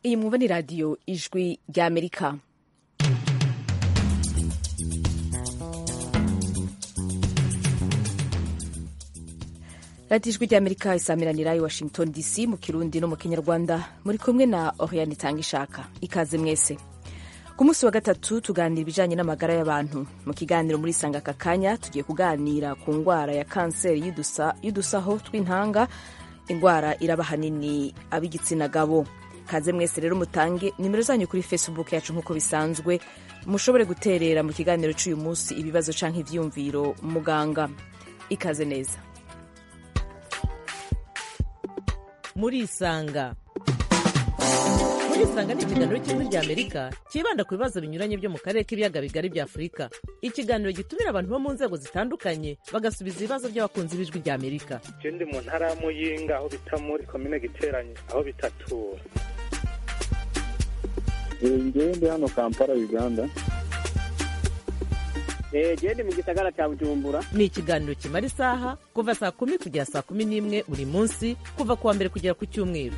iyi mwumva ni radiyo ijwi ry'amerika radiyo ijwi ry'amerika isamiranira i washington dc mu kirundi no mu kinyarwanda muri kumwe na oriane itanga ishaka ikaze mwese ku munsi wa gatatu tuganira ibijyanye n'amagara y'abantu mu kiganiro muri sanga aka kanya tugiye kuganira ku ndwara ya kanseri y'udusaho tw'intanga indwara iraba ahanini ab'igitsina gabo kaze mwese rero mutange nimero zanyu kuri facebook yacu nk'uko bisanzwe mushobore guterera mu kiganiro cy'uyu munsi ibibazo cyangwa ibyiyumviro muganga ikaze neza murisanga murisanga ni ikiganiro cy'ijwi rya amerika cyibanda ku bibazo binyuranye byo mu karere k'ibiyaga bigari bya afurika ikiganiro gitumira abantu bo mu nzego zitandukanye bagasubiza ibibazo by'abakunzi b'ijwi rya amerika je ndi mu ntara ya muyinga aho bita muri komine giteranye aho bitatura ngewe ndi hano kampala uganda gende mu gisagara cya bujumbura ni ikiganiro kimara isaha kuva saa kumi kugera saa kumi n'imwe buri munsi kuva ku wa mbere kugera ku cyumweru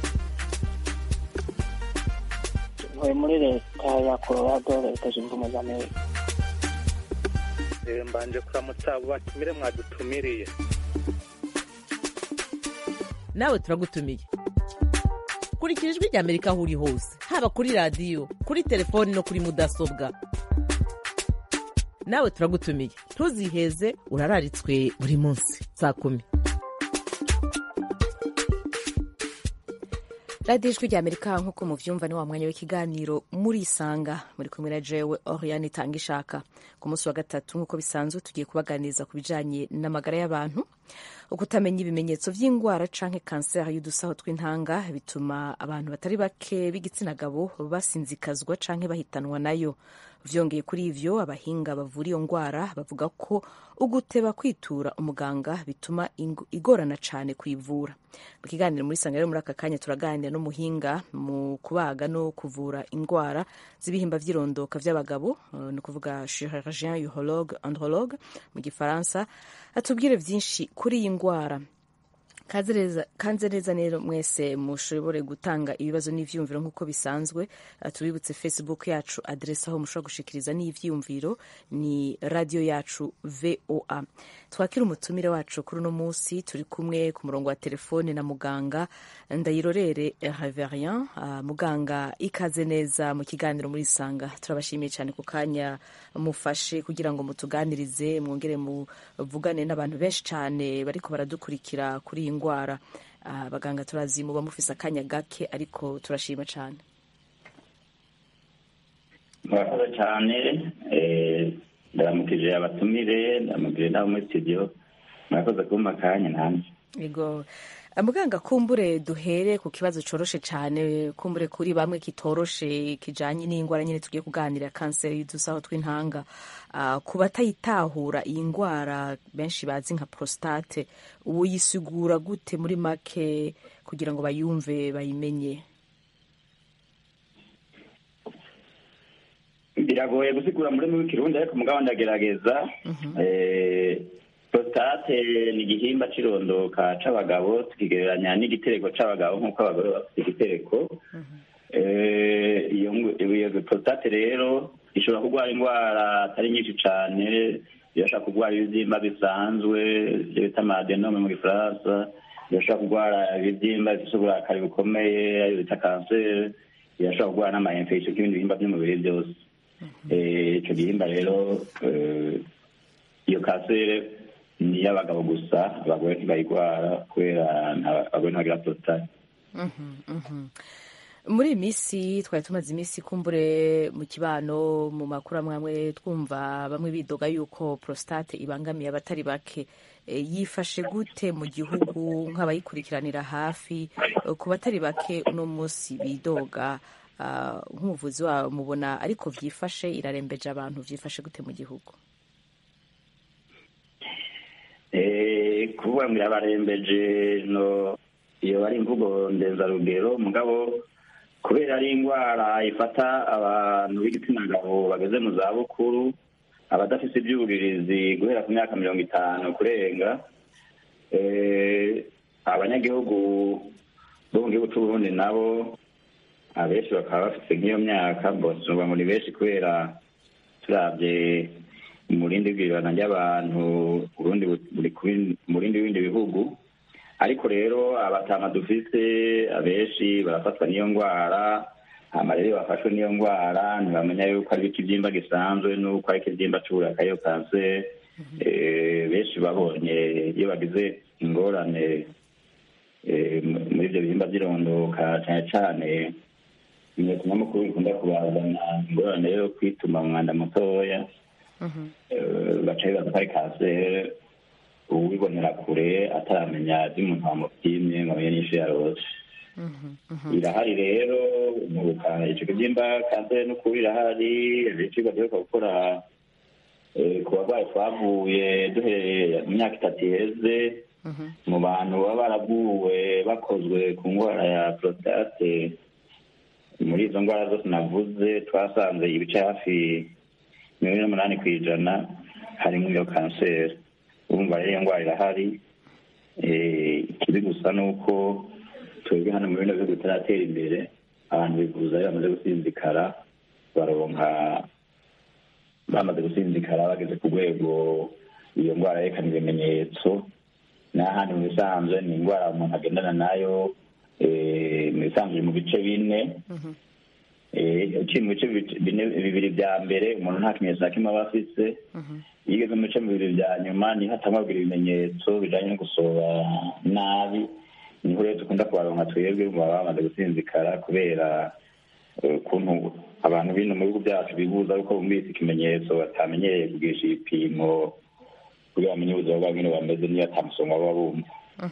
ntuye muri leta ya colorado leta zunze ubumwe za amerika Eh, mbanje kuramutsa abo batumire mwadutumiriye nawe turagutumiye kurikira ijwi rya amerika aho uri hose haba kuri radiyo kuri telefoni no kuri mudasobwa nawe turagutumiye ntuziheze urararitswe buri munsi saa kumi radiyo ijwi rya amerika nk'uko mubyumva ni wa mwanya w'ikiganiro murisanga muri kumwe na jewe oriane itanga ishaka ku munsi wa gatatu nk'uko bisanzwe tugiye kubaganiriza ku bijyanye n'amagara y'abantu ukutamenya ibimenyetso by'indwara canke kanseri y'udusaho tw'intanga bituma abantu batari bake b'igitsina gabo basinzikazwa canke bahitanwa nayo vyongeye kuri ivyo abahinga bavura iyo ndwara bavuga ko uguteba kwitura umuganga bituma igorana cane kuyivura mu kiganiro muri sanga rero muri aka kanya turaganira n'umuhinga mu kubaga no kuvura indwara z'ibihimba vy'irondoka vy'abagabo uh, ni ukuvuga chirurgien urologue andrologue mu gifaransa atubwire vyinshi kuri iyi ndwara kanze neza rero mwese mushobore gutanga ibibazo n'ivyiyumviro nk'uko bisanzwe tubibutse facebook yacu adrese aho mushobora gushikiriza n'ivyiyumviro ni radio yacu voa twakira umutumire wacu kuri uno munsi turi kumwe ku murongo wa telefone na muganga ndayirorere reverien uh, muganga ikaze neza mu kiganiro muri sanga turabashimiye cyane ku kanya mufashe kugira ngo mutuganirize mwongere muvugane n'abantu benshi cyane bariko baradukurikira kuri iyi ndwara abaganga turazi muba mufise akanya gake ariko turashima cyane murakoze cyane ndaramukije abatumire ndaramukije n'abo muri studio murakoze kumpa akanya nanjye yego muganga kumbure duhere ku kibazo coroshe cyane kumbure kuri bamwe kitoroshe kijanye n'indwara nyine tugiye kuganira kanseri y'udusaho tw'intanga uh, ku batayitahura iyi ndwara benshi bazi nka prostate uyisigura gute muri make kugira ngo bayumve bayimenye biragoye gusigura muri mu kirundi ariko mugabo ndagerageza prostate ni igihimba c'irondoka c'abagabo tukigereranya n'igitereko c'abagabo nk'uko abagore bafite igitereko iyo prostate rero ishobora kurwara indwara atari nyinshi cane irashobora kurwara ibibyimba bisanzwe ibyo bita amadenome mu gifaransa irashobora kurwara ibibyimba bifite uburakari bukomeye ayo bita kanseri irashobora kurwara n'ama-infection k'ibindi bihimba by'umubiri byose ico gihimba rero iyo kanseri ni iy'abagabo gusa abagore ntibayirwara kubera abagore ntibagira prostate muri iyi minsi twari tumaze iminsi kumbure mu kibano mu makuru amwe amwe twumva bamwe bidoga yuko prostate ibangamiye abatari bake yifashe gute mu gihugu nk'abayikurikiranira hafi ku batari bake uno munsi bidoga nk'umuvuzi wabo mubona ariko byifashe irarembeje abantu byifashe gute mu gihugu kuvuga ngo irabarembeje no iyo bari imvugo ndenzarugero mugabo kubera ari indwara ifata abantu b'igitsina gabo bageze mu za bukuru abadafite ibyuririzi guhera ku myaka mirongo itanu kurenga abanyagihugu bo mu gihugu c'uburundi nabo abenshi bakaba bafite nk'iyo myaka mbosumva ngo ni benshi kubera turabye umurindi w'ibirana ry'abantu urundi buri murindi w'ibindi bihugu ariko rero abatama dufise abenshi barafatwa n'iyo ndwara hama rero iyo bafashwe n'iyo ndwara ntibamenya yuko ari ikibyimba gisanzwe n'uko ari ikibyimba c'uburaka iyo kanseri benshi babonye iyo bagize ingorane muri ibyo bihimba by'irondoka cyane cyane ibimenyetso nyamukuru bikunda kubazana ingorane yo kwituma umwanda mutoya baca bibaza ko ari kanseri uwibonera kure ataramenya iby'umuntu wamupimye ngo amenye n'ishu yarose irahari rero umuruka icyo kibyimba kanseri n'ukuri irahari ibicibwa duheruka gukora ku barwayi twavuye duhereye mu myaka itatu iheze mu bantu baba baraguwe bakozwe ku ndwara ya prostate muri izo ndwara zose navuze twasanze ibice hafi mirongo ine n'umunani ku ijana harimo iyo kanseri urumva rero iyo ndwara irahari ikibi gusa ni uko twebwe hano mu bino bihugu bitaratera imbere abantu bivuza iyo bamaze gusinzikara baronka bamaze gusinzikara bageze ku rwego iyo ndwara yerekana ibimenyetso n'ahandi mu bisanzwe ni indwara umuntu agendana nayo mu bisanzwe mu bice bine uciye mu bice bibiri bya mbere umuntu nta kimenyetso na kimwe aba afise iyo ugeze mu bice bibiri bya nyuma niho atangwabwira ibimenyetso bijanye no gusoba nabi niho rero dukunda kubaronka twebwe mu baba bamaze gusinzikara kubera ukuntu abantu bino mu bihugu byacu bibuza yuko bumvise ikimenyetso batamenyereye kugisha ibipimo kugira bamenye ubuzima bwabo nyine bameze niyo atamusonga baba bumva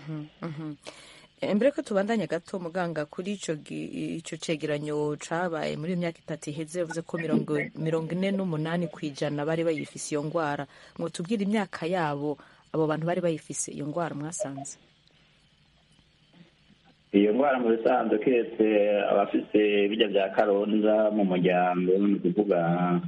mbere ko tubandanya gato muganga kuri icyo cegeranyo cabaye muri iyo myaka itatu iheze yavuze ko mirongo ine n'umunani ku ijana bari bayifise iyo ndwara ngo tubwire imyaka yabo abo bantu bari bayifise iyo ndwara mwasanze iyo ndwara mu bisanzwe keretse abafise bijya bya karonda mu muryango ni ukuvuga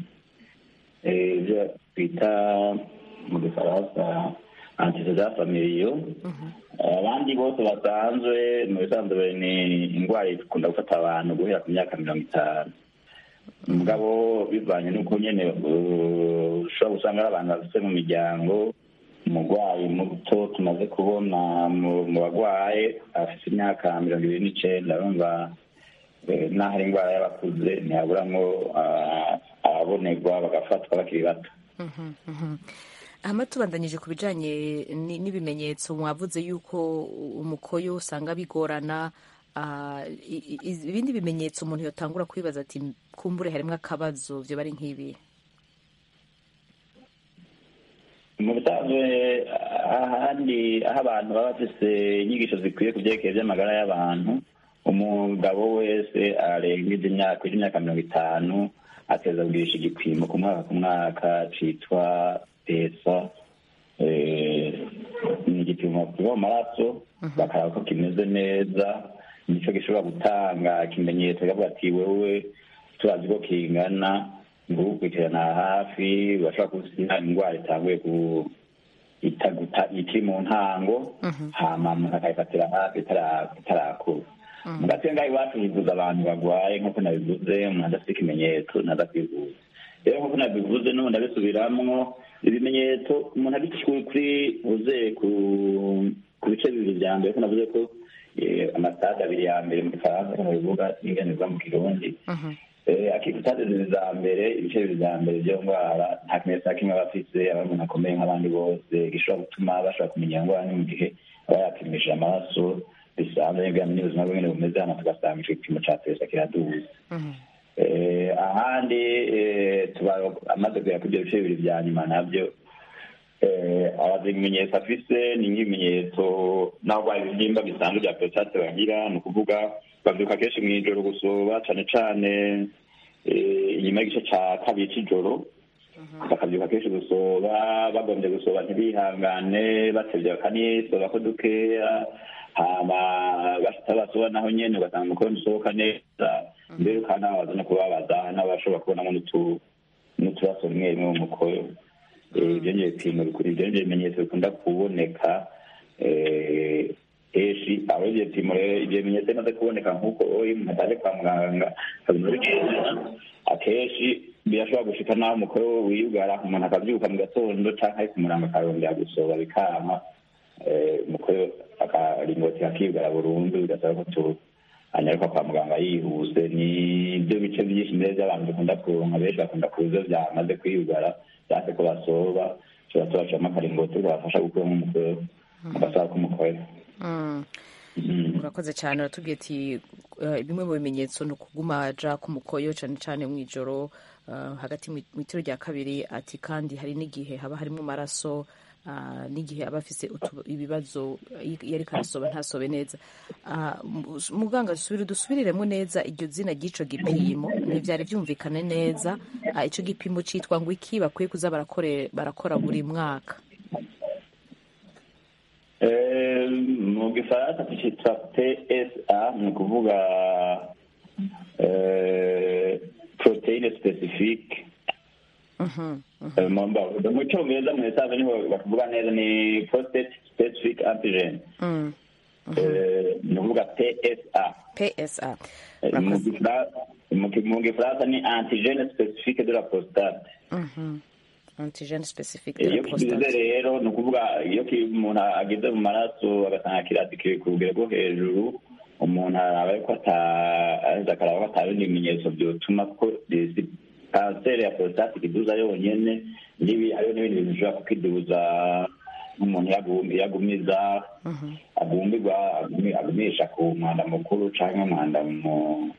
ibyo twita mu gifaransa antecedent familiyo abandi bose basanzwe mu bisanzwe ni indwara ikunda gufata abantu guhera ku myaka mirongo itanu mugabo bivanye n'uko nyine ushobora gusanga ari abantu bafite mu miryango umurwayi muto tumaze kubona mu barwaye afite imyaka mirongo ibiri n'icenda urumva n'aho ari indwara y'abakuze ntihaburamwo ababonerwa bagafatwa bakiri bato hama tubandanyije ku bijanye n'ibimenyetso mwavuze yuko umukoyo usanga bigorana ibindi bimenyetso umuntu yotangura kwibaza ati kumbure harimo akabazo vyo bari nk'ibi mu bisanzwe ahandi aho abantu baba bafise inyigisho zikwiye ku vyerekeye vy'amagara y'abantu umugabo wese arengeje imyaka imyaka mirongo itanu ateza kugirisha igipimo ku mwaka ku mwaka citwa pesa ni igipimo kiva mu maraso bakaraba ko kimeze neza nico gishobora gutanga ikimenyetso kavuga ati wewe turazi ko kingana ngukurikirana hafi bashobora kuba indwara itanguye ikiri mu ntango hama umuntu akayifatira hafi itarakura mu gace ngaho iwacu hivuza abantu barwaye nk'uko nabivuze umuntu adafite ikimenyetso naza kwivuza rero nk'uko nabivuze n'ubu ndabisubiramwo ibimenyetso umuntu abikishwe kuri uze ku bice bibiri vya mbere ko navuze ko amasitade abiri ya mbere mu gifaransa bivuga n'inganirwa mu kirundi akitade zibiri za mbere ibice bibiri vya mbere vyo ndwara nta kimenyetso na kimwe aba afise aba ari umuntu akomeye nk'abandi bose gishobora gutuma bashobora kumenya indwara ni mu gihe aba yapimishije amaraso bisanzwe nibwo yamenye ubuzima bwe nyene bumeze hano tugasanga ico gipimo ca pesa kiraduze ahandi tuba amaze kugera kuri ibyo bice bibiri vya nyuma navyo abazi ibimenyetso afise ni nk'ibimenyetso naho rwaye ibibyimba bisanzwe bya prostate bagira ni ukuvuga bavyuka kenshi mw'ijoro gusoba cane cane inyuma y'igice ca kabiri c'ijoro bakavyuka kenshi gusoba bagombye gusoba ntibihangane batevye bakanisoba ko dukeya hama bashitsa basoba naho nyene ugasanga umukono usohoka neza mbere ukanabaza no kubabaza n'abashobora kubonamo n'uturaso rimwe rimwe mu mukoyo ibyo nivyo bipimo bikuri ibyo nivyo bimenyetso bikunda kuboneka henshi aho ibyo bipimo rero ibyo bimenyetso bimaze kuboneka nk'uko iyo umuntu ataje kwa muganga akaguma bigendera akenshi birashobora gushika naho umukoro wiyugara umuntu akabyuka mu gatondo cyangwa ari kumuranga akarongera gusoba bikama eh, umukoro akaringoti kakiyugara burundu bigasaba ko tu anyaruka kwa muganga yihuse ni byo bice byinshi mbere by'abantu dukunda kuronka benshi bakunda kuza byamaze kwiyugara cyangwa ko basoba tuba tubacamo akaringoti kabafasha gukuramo umukoro agasaba k'umukoro Mm. Mhm. urakoze cyane uratubwiye ati eh, bimwe mu bimenyetso ni ukuguma aja ku mukoyo cyane cyane mu ijoro eh, hagati mu mu itiro rya kabiri ati kandi hari n'igihe haba harimo amaraso ah, n'igihe aba afise utu- ibibazo iyo iyo ariko arasoba ntasobe neza Ah, mu- muganga dusubire dusubiriremo neza iryo zina ry'ico gipimo ntivyari byumvikane neza Ah, ico gipimo citwa ngo iki bakwiye kuza barakore- barakora buri mwaka Eh, mu gifaransa tucitwa psa ni ukuvuga eh, proteine specifique Mhm, mhm. Eh, mu mba- mu cyongereza mu esanze niho bakuvuga neza ni prostate specific antigen Mm. Eh, ni ukuvuga psa psa Eh, mu Murakoze. Gifra- mu ki- mu gifaransa ni antigene specifique de la prostate Mhm. antigene specifique iyo de la kigize prostate rero ni ukuvuga iyo ki- umuntu ageze mu maraso agasanga kirasi kiri ku rugero rwo hejuru umuntu araba yuko ata- aheza akaraba ko ata bindi bimenyetso byotuma ko disi- kanseri ya prostate ikiduza yonyene n'ibi hariho n'ibindi bintu bishobora kukiduza nk'umuntu yagum- yagumiza agumbirwa agumi- agumisha ku mwanda mukuru canke umwanda mu-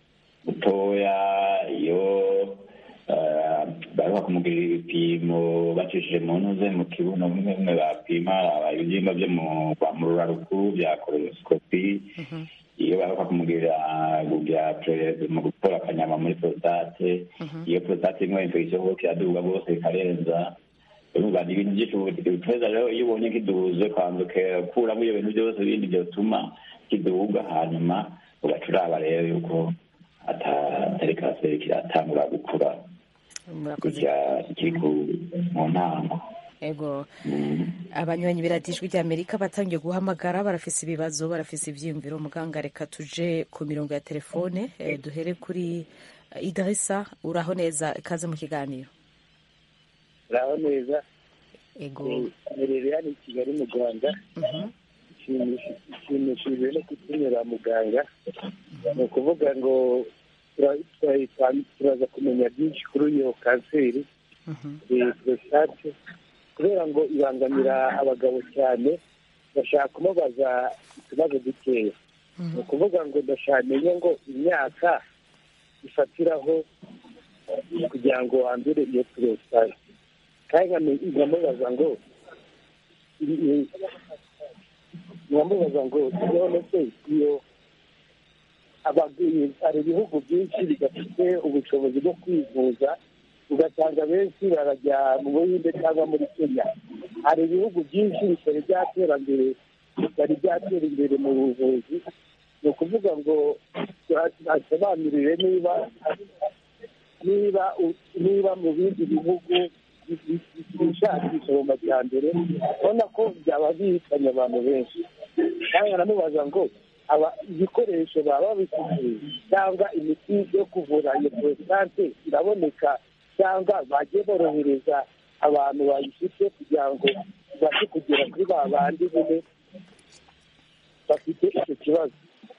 mutoya iyo eh, baheruka kumugirira ibipimo bacishije mu ntuze mu kibuno bimwe bimwe bapima aba- ibibyimba byo mu kwa- mu rura rukuru bya korosikopi iyo baheruka kumugirira bya pre- mu gukora akanyama muri prostate iyo prostate imwe infection kuko kiraduga rwose bikarenza urumva ni ibintu byinshi ubu- ibiteza rero iyo ubonye kiduze kwanza ukuramo ibyo bintu byose bindi byotuma kiduga hanyuma ugaca uraba rero yuko ata- atari kanseri kiratangura gukura murakoze kujya kiri ku- mu ntango ego Mm. abanywanyi biradijwi rya amerika batangiye guhamagara barafise ibibazo barafise ivyiyumviro muganga reka tuje ku mirongo ya telefone eh, duhere kuri eh, idarisa uraho neza ikaze mu kiganiro uraho neza ego merere hano i kigali mu rwanda Mhm. nshimishijwe no kutunyura muganga ni ukuvuga ngo tura- tura- turaza kumenya byinshi kuri iyo kanseri Mhm. eh, prostate kubera ngo ibangamira abagabo cyane bashaka kumubaza utubazo dukeya ni ukuvuga ngo ndashaka menye ngo imyaka ifatiraho kugira ngo wandure iyo prostate kandi nkame- nkamubaza ngo i- i- nkamubaza ngo none se iyo abagwi- hari ibihugu byinshi bidafite ubushobozi bwo kwivuza ugasanga benshi barajya mu buhinde cyangwa muri kenya hari ibihugu byinshi bitari byatera mbere bitari byatera imbere mu buvuzi ni ukuvuga ngo asobanurire niba niba u- niba mu bindi bihugu bishakisha mu majyambere ubona ko byaba bihitanye abantu benshi kandi aramubaza ngo aba ibikoresho baba babifite cyangwa imiti yo kuvura iyo prostate iraboneka cyangwa bagiye borohereza abantu bayifite kugira ngo ibashe kugera kuri ba bandi nyine bafite icyo kibazo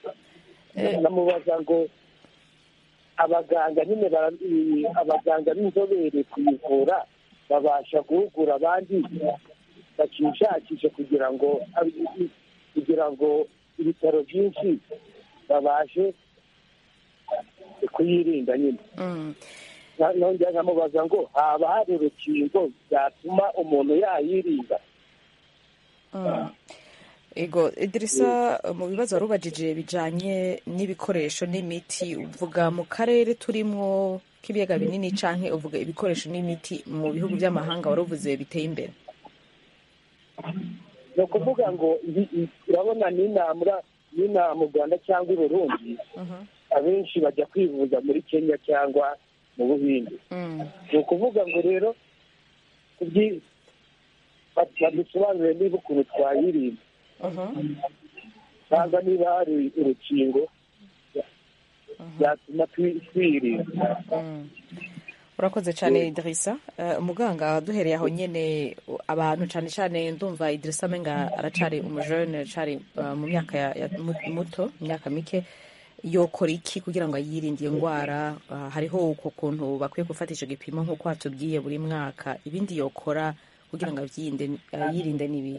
namubaza ngo abaganga nyine bara- i- abaganga b'inzobere kuyivura babasha guhugura abandi bakishakisha kugira ngo abi- kugira ngo ibitaro byinshi babashe kuyirinda nyine Mm. Na- nongera nkamubaza ngo haba hari urukingo byatuma umuntu yayirinda Mm. ego idirisa mu bibazo wari ubajije bijanye n'ibikoresho n'imiti uvuga mu karere turimo k'ibiyaga binini canke uvuga ibikoresho n'imiti mu bihugu by'amahanga wari uvuze biteye imbere ni ukuvuga ngo ibi- i- urabona n'inama n'inaha mu rwanda cyangwa i burundi abenshi bajya kwivuza muri kenya cyangwa mu buhinde Mm. ni ukuvuga ngo rero kubyi- bad- badusobanurire niba ukuntu twayirinda Mhm. cyangwa niba hari urukingo byatuma twi- twirinda urakoze cyane idirisa umuganga duhereye aho nyine abantu cyane cyane ndumva idirisa amenga aracari umujene aracari uh, mu myaka ya, ya mu- muto imyaka mike yokora iki kugira ngo yirinde iyo ndwara uh, hariho uko kuntu bakwiye gufata icyo gipimo nk'uko watubwiye buri mwaka ibindi yokora kugira ngo abyirinde uh, yirinde n'ibi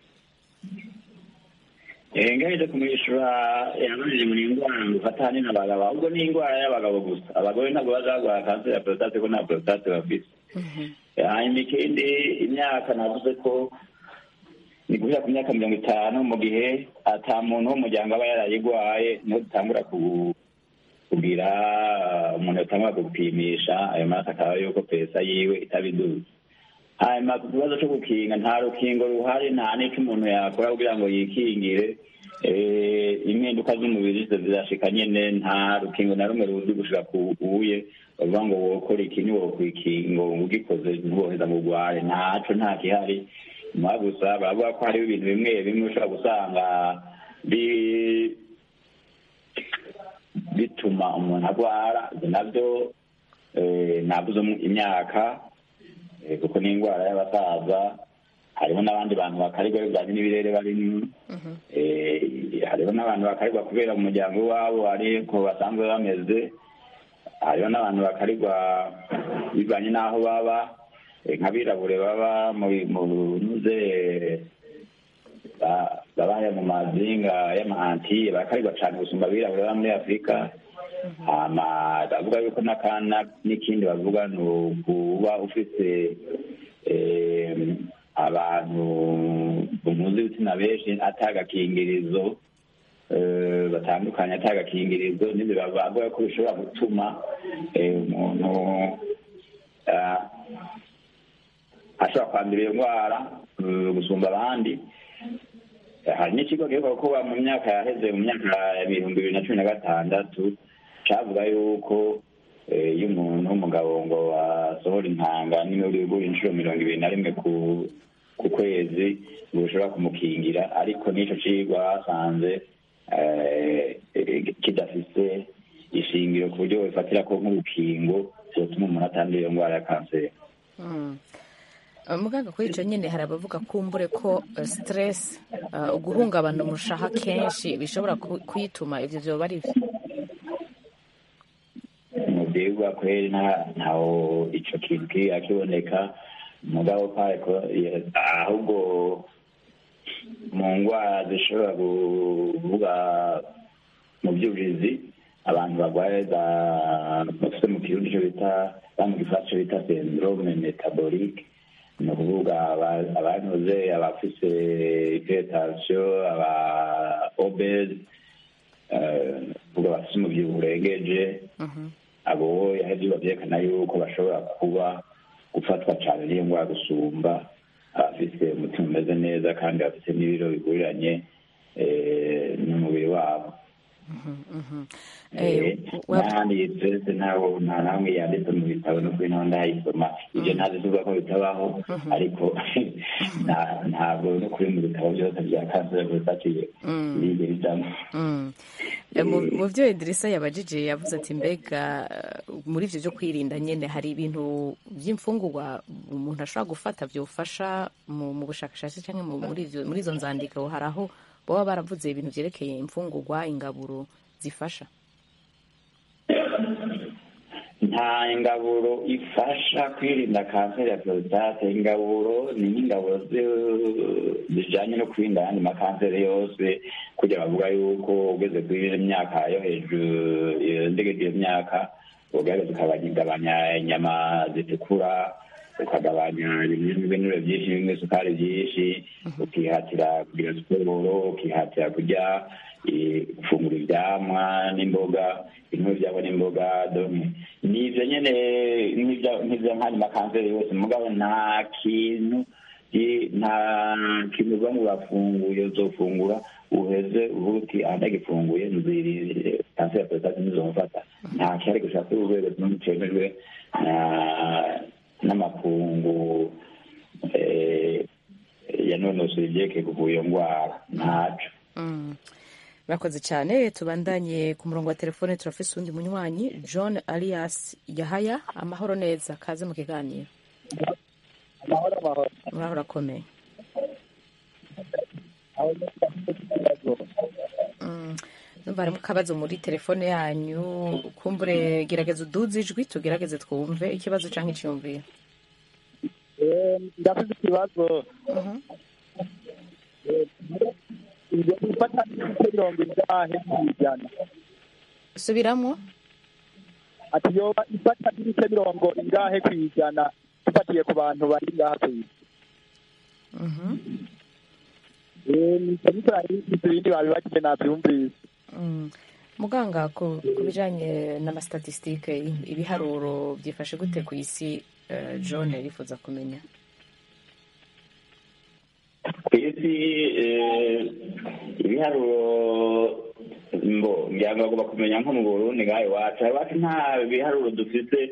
ngaje kumwishyura yabajije muri indwara ngo ufata ahanini abagabo ahubwo ni indwara y'abagabo gusa abagore ntabwo bazarwara kanseri ya porostate ko nta porostate bafite hanyuma ikindi imyaka navuze ko ni guhera ku myaka mirongo itanu mu gihe ata muntu w'umuryango aba yarayigwaye niho dutangura ku- kugira umuntu yatangura gupimisha ayo maraso akaba yuko pesa yiwe itabiduze hanyuma ku kibazo cyo gukinga nta rukingo ruhari nta n'icyo umuntu yakora kugira ngo yikingire Eh, impinduka z'umubiri zo zirashika nyene nta rukingo na rumwe ruzi gushika ku uye bavuga ngo wokora iki ntiwokwikingo ugikoze ntiwoheza ngo urware ntaco nta gihari nyuma gusa baravuga ko hariho ibintu bimwe bimwe ushobora gusanga bi- bituma umuntu agwara ibyo nabyo eh, navuze mu- imyaka eh, kuko ni indwara y'abasaza hariho n'abandi bantu bakarigwa bivanye n'ibirere barimo Eh, hariho n'abantu bakarigwa kubera mu muryango wabo ariko basanzwe bameze hariho n'abantu bakarigwa bivanye n'aho baba eh, nk'abirabure baba mu mu nuze ba- baba mu mazinga y'amahantiye bakarigwa cyane gusumba abirabure baba muri afurika hama bavuga yuko n'akana n'ikindi bavuga ni ukuba ufite eh, abantu bumuze ibitsina benshi atagakingirizo eh, batandukanye atagakingirizo n'ibyo bavuga ko bishobora gutuma eh, umuntu ah, ashobora kwandura iyo ndwara eh, gusumba abandi hari n'ikigo giheruka kuba mu myaka yaheze mu myaka ibihumbi bibiri na cumi na gatandatu cavuga yuko eh, iyo umuntu w'umugabo ngo asohora intanga n'imiburiburi inshuro mirongo ibiri na rimwe ku ku kwezi ngo bishobora kumukingira ariko n'ico cigwa basanze eh, eh, kidafise ishingiro ku buryo bifatira ko nk'urukingo vyotuma umuntu atandura iyo ndwara ya kanseri Mm. Uh, muganga kuri icyo nyine hari abavuga kumbure ko uh, stress uh, guhungabana umushaha kenshi bishobora ku- kuyituma ivyo vyoba ari vyo mu byigwa kweri nta- ntaho ico kintu kiga kiboneka mugabo kare ko ye- ahubwo mu ndwara zishobora kuvuga mu by'ubuhizi abantu barwaye za bafite mu kirundi cyo bita ba mu gifaransa cyo bita syndrome metabolique ni ukuvuga aba- abanoze abafise hypertension aba obese eh, kuvuga bafise umubyibuho urengeje abo yaheze bavyerekana yuko bashobora kuba gufatwa cyane n'iyo ndwara gusumba abafise umutima umeze neza kandi bafite n'ibiro biguriranye eh, n'umubiri wabo Eh, wa- n'ahandi twese ntaho nta namwe yanditse mu bitabo no kuri naho ndayisoma ibyo ntazi tuvuga ko bitabaho ariko nta- ntabwo no kuri mu bitabo byose bya kanseri prostate biriye bijamo Mm. Eh, mu mu vyo Idrissa yabajije yavuze ati mbega uh, muri ivyo vyo kwirinda nyene hari ibintu vy'imfungurwa umuntu ashobora gufata vyofasha mu, mu bushakashatsi canke mu- muri ivyo muri izo nzandiko hari aho baba baravuze ibintu vyerekeye imfungurwa ingaburo zifasha nta ingaburo ifasha kwirinda kanseri ya prostate ingaburo ni nk'ingaburo zi- zijanye no kwirinda ayandi makanseri yose kugira bavuga yuko ugeze kuri iyo myaka yo hejuru iyo ndege iyo myaka ugerageza ukagabanya inyama zitukura ukagabanya ibinure byinshi bimwe isukari byinshi ukihatira kugira siporo ukihatira kurya eh, gufungura ivyamwa n'imboga bimwe vyabo n'imboga donc nivyo nyene nk'ivya- nk'ivya nk'andi makanseri yose mugabo nta kintu i- nta kintu uva ngo urafunguye uzofungura uheze uvuga uti aha ndagifunguye nzirire kanseri ya prostate ntizomufata nta kihari gushaka kuri urwego rumwe cemejwe na- n'amakungu eh, yanonosoye ivyerekeye kuvura iyo ndwara ntaco Mm. murakoze cyane tubandanye ku murongo wa telefone turafise uwundi munywanyi john alias yahaya amahoro neza kaze mu kiganiro amahoro amahoro muraho urakomeye Mm, numva harimo akabazo muri telefone yanyu kumbure gerageza uduze ijwi tugerageze twumve ikibazo cyangwa icyiyumviro Eh, ndafite ikibazo Mhm. ibyo gufata ibice mirongo ingahe kw'ijana subiramo ati yoba ifata ibice mirongo ingahe kw'ijana dufatiye ku bantu bari ngaha ku isi Mhm. Eh, nicyo nicyo ibindi babibagije nabyumvise Mm. muganga ku ku bijyanye n'amasitatisitike ibiharuro byifashe gute ku isi eh, john yifuza kumenya ku isi eh, ibiharuro mbo ngira ngo bagomba kumenya nko mu burundi ngaho iwacu iwacu nta biharuro dufite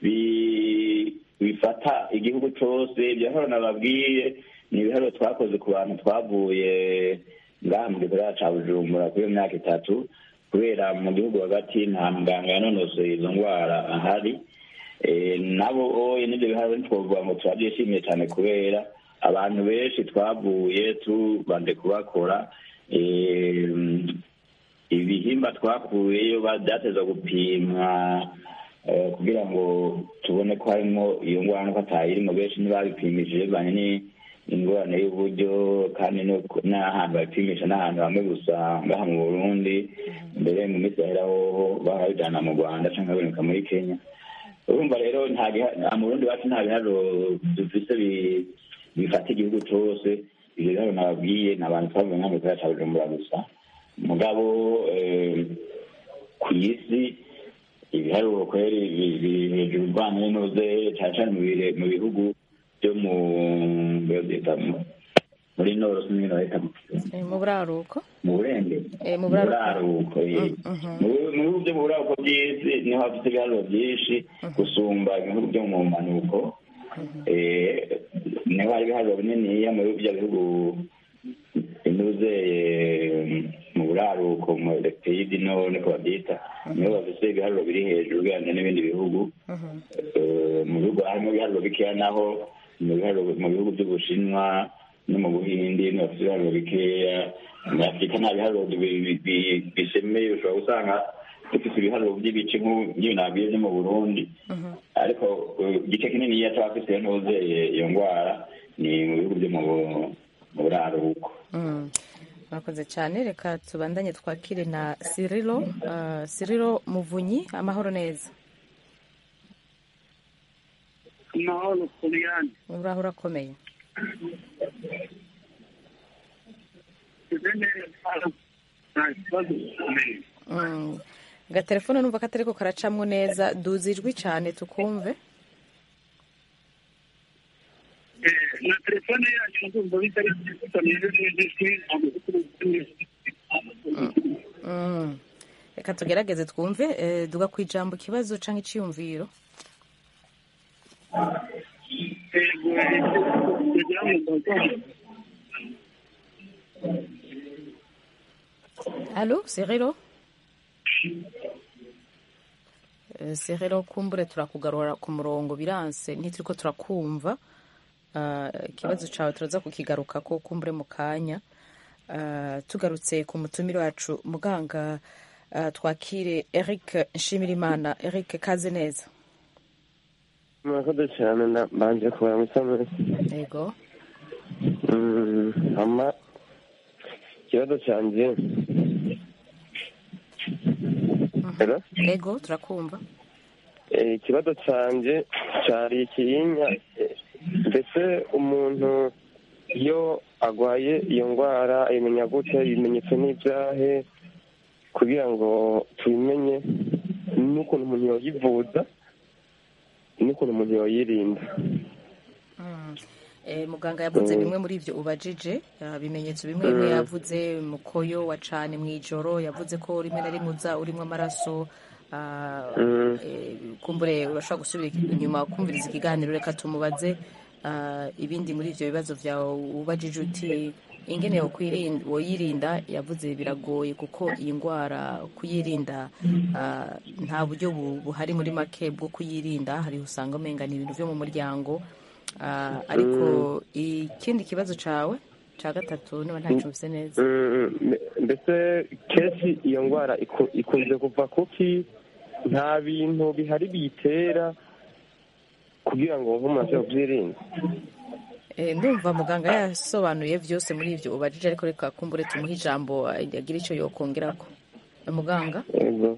bi- bifata igihugu cyose ibyo biharuro nababwiye ni ibiharuro twakoze ku bantu twavuye ngaha mu gisagara ca bujumbura kuri iyo myaka itatu kubera mu gihugu hagati nta muganga yanonosoye izo ndwara ahari Eh, nabo oye n'ibyo biharuro ntitwovuga ngo turabyishimiye cyane kubera abantu benshi twavuye tubanje kubakora eh, ibihimba twakuyeyo ba- byatezwa gupimwa eh, kugira ngo tubone ko harimo iyo ngwara nuko atayirimo benshi ntibabipimishije bivanye ni- ingorane y'uburyo kandi no ku- n'ahantu bapimisha n'ahantu hamwe gusa ngaha mu burundi mbere mu minsi yahera hoho barabijana mu rwanda cyangwa baboneka muri kenya urumva rero nta giha- nta mu burundi wacu nta biharuro dufise bi- bifata igihugu cyose ibyo biharuro nababwiye ni abantu twavuye nka mu gisagara ca bujumbura gusa mugabo eh, ku isi ibiharuro kweri bi- biri hejuru rwanda n'inoze cyane cyane mu bire- mu bihugu byo mu byita mu- muri noro sinzi ngene bahita mu- Eh, mu buraruko mu burenge Eh, mu mu buraruko. buraruko ye. Mm, mhm. mu mu bihugu byo mu buraruko by'isi niho hafite ibiharuro byinshi gusumba ibihugu byo mu mpanuko Eh, niho hari ibiharuro bininiya mu bihugu bya bihugu binuze mu buraruko mu pays du nord niko babyita niho bafite ibiharuro biri hejuru ugereranyije n'ibindi bihugu Eh, mu bihugu harimo ibiharuro bikeya naho mu biharuro mu bihugu by'ubushinwa no mu buhindi niho bafite ibiharuro bikeya muri afurika nta biharuro bi- bi- bi- bisemeye ushobora gusanga dufite ibiharuro by'ibice nk'ibi nabwiye byo mu burundi ariko eh, igice kinini cy'abafite ntuze iyo ndwara ni mu bihugu byo mu bu- mu buraruko Mm. murakoze cyane reka tubandanye twakire na sirilo uh, sirilo muvunyi amahoro neza amahoro kuriyani uraho urakomeye nta kibazo gikomeye Mm. agatelefone numva ko atariko karacamwo neza duza ijwi cyane tukumve Eh, na telefone yanyu ndumva bitari bitameze neza ijwi Mm. reka tugerageze twumve eh, duga ku ijambo ikibazo cyangwa iciyumviro yego kugira ngo mbaze Allô, Serero? Eh, Serero kumbure turakugarura ku murongo biranse ntituriko turakumva Ah, ikibazo cawe turaza kukigaruka ko kumbure mu kanya Ah, tugarutse ku mutumire wacu muganga ah, twakire Eric Nshimirimana Eric kaze neza murakoze cyane nda- mbanje kubaramutsa mwese yego Mm, ama ikibazo cyanjye Hello? yego turakumva Eh, ikibazo cyanjye cyari ikiyinya eh, mbese umuntu iyo agwaye iyo ndwara ayimenya gute ibimenyetso n'ibyahe kugira ngo tubimenye n'ukuntu umuntu yoyivuza n'ukuntu umuntu yoyirinda Mm. Eh, muganga yavuze bimwe muri ibyo ubajije ah, ibimenyetso bimwe bimwe yavuze mukoyo wa cane mw'ijoro yavuze ko rimwe na rimwe uza urimo amaraso ah, eh, kumbure urashobora gusubira inyuma kumviriza ikiganiro reka tumubaze ah, ibindi muri ivyo bibazo vyawe ubajije uti ingene yokwirinda woyirinda yavuze biragoye kuko iyi ndwara kuyirinda ah, nta buryo bu- buhari muri make bwo kuyirinda hari usanga umenga ni ibintu byo mu muryango Ah, ariko ikindi kibazo cawe ca gatatu niba ntacumvise neza Mm, mbe- mbese kenshi iyo ndwara iku- ikunze kuva kuki nta bintu bihari biyitera kugira ngo nk'umuntu ashobore kubyirinda Eh, ndumva muganga yasobanuye byose muri ibyo ubajije ariko reka kumbure tumuhe ijambo ah, agire icyo yokongerako Eh, muganga yego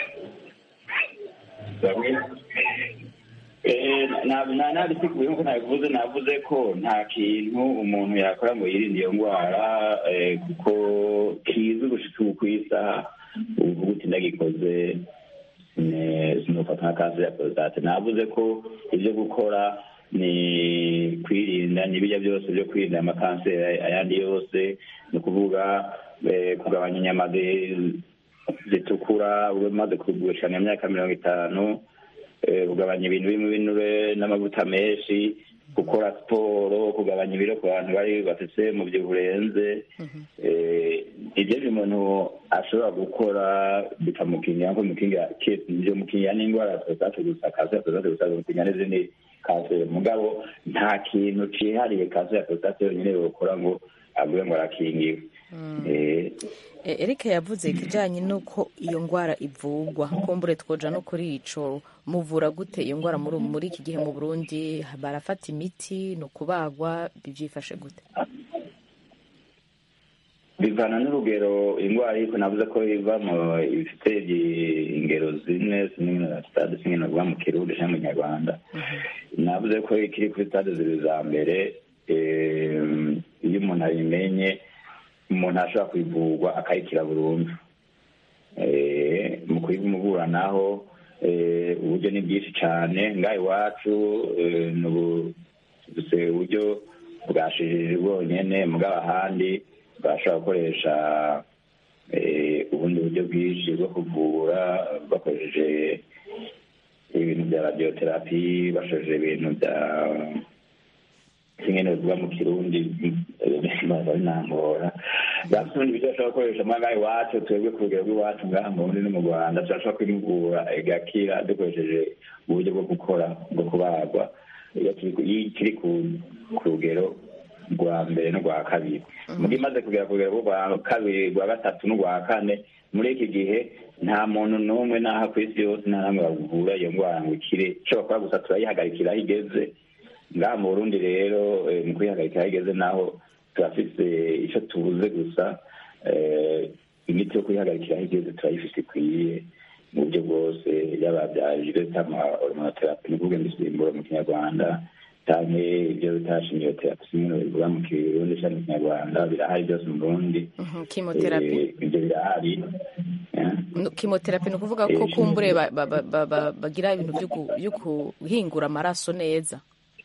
nabisiguye nkuko nabivuze navuze ko nta kintu umuntu yakora ngo yirinde iyo ndwara eh, kuko kizi gushika ubu ku isaha uvuga uti ndagikoze sine- sinofata nka kanseri ya prostate navuze ko ibyo gukora ni kwirinda n'ibijya byose byo kwirinda amakanseri ayandi yose ni ukuvuga eh, kugabanya inyama zi- zitukura umaze kugurisha imyaka mirongo itanu eh, kugabanya ibintu birimo ibinure n'amavuta menshi gukora siporo kugabanya ibiro ku bantu bari bafite mu byo burenze eh, ibyo biri umuntu ashobora gukora bikamukingira nko mukingira byo mukingira n'indwara ya prostate gusa kanseri ya prostate gusa bimukingira n'izindi kanseri mugabo nta kintu cihariye kanseri ya prostate yonyine yokora ngo avuge ngo arakingiwe Eh, Eh, Eric yavuze ikijyanye n'uko iyo ndwara ivurwa kumbure twoja no kuri ico muvura gute iyo ndwara muri muri iki gihe mu Burundi barafata imiti ni ukubagwa bivyifashe gute bivana n'urugero indwara ariko navuze ko iva mu ifite ingero zine zimwe na sitade zimwe navuga mu kirundi cyangwa mu kinyarwanda navuze ko ikiri kuri sitade zibiri za mbere eh, iyo umuntu abimenye umuntu ashobora kuyivurwa akayikira burundu Eh, mu kuyimuburanaho eh, uburyo ni bwinshi cyane ngaha iwacu eh, ni ubu- dufite uburyo bwashijije bwonyene mugabo ahandi bashobora gukoresha eh, ubundi buryo bwinshi bwo kuvura bakoresheje ibintu bya radiotherapy bakoresheje ibintu bya kimwe bivuga mu kirundi baza binangora bafite ubundi buryo bashobora gukoresha muri ngaha iwacu twebwe ku rugero rw'iwacu ngaha mu burundi no mu rwanda turashobora kwimugura igakira dukoresheje uburyo bwo gukora bwo kubagwa iyo kiri- iyo kiri ku- ku rugero rwa mbere n'urwa kabiri muga imaze kugera ku rugero rwa kabiri rwa gatatu n'urwa kane muri iki gihe nta muntu n'umwe n'aha ku isi yose nta namwe bavura iyo ndwara ngo ikire ishobora kuba gusa turayihagarikira aho igeze ngaha mu burundi rero eh, mu kwihagarika aho igeze naho turafise icyo tubuze gusa eh, imiti yo kwihagarikira aho igeze turayifise ikwiye mu buryo bwose yaba bya jiretama hormonotherapy ni ukuvuga imisimburo mu kinyarwanda canke ibyo bita shimiyoterapi simwe bivuga mu kirundi canke mu kinyarwanda birahari byose mu burundi Mhm, chemotherapy Eh, ibyo birahari eh. No, chemotherapy ni ukuvuga ko Eh, kumbure ba- ba- ba- ba- ba- bagira ibintu byo gu- byo guhingura amaraso neza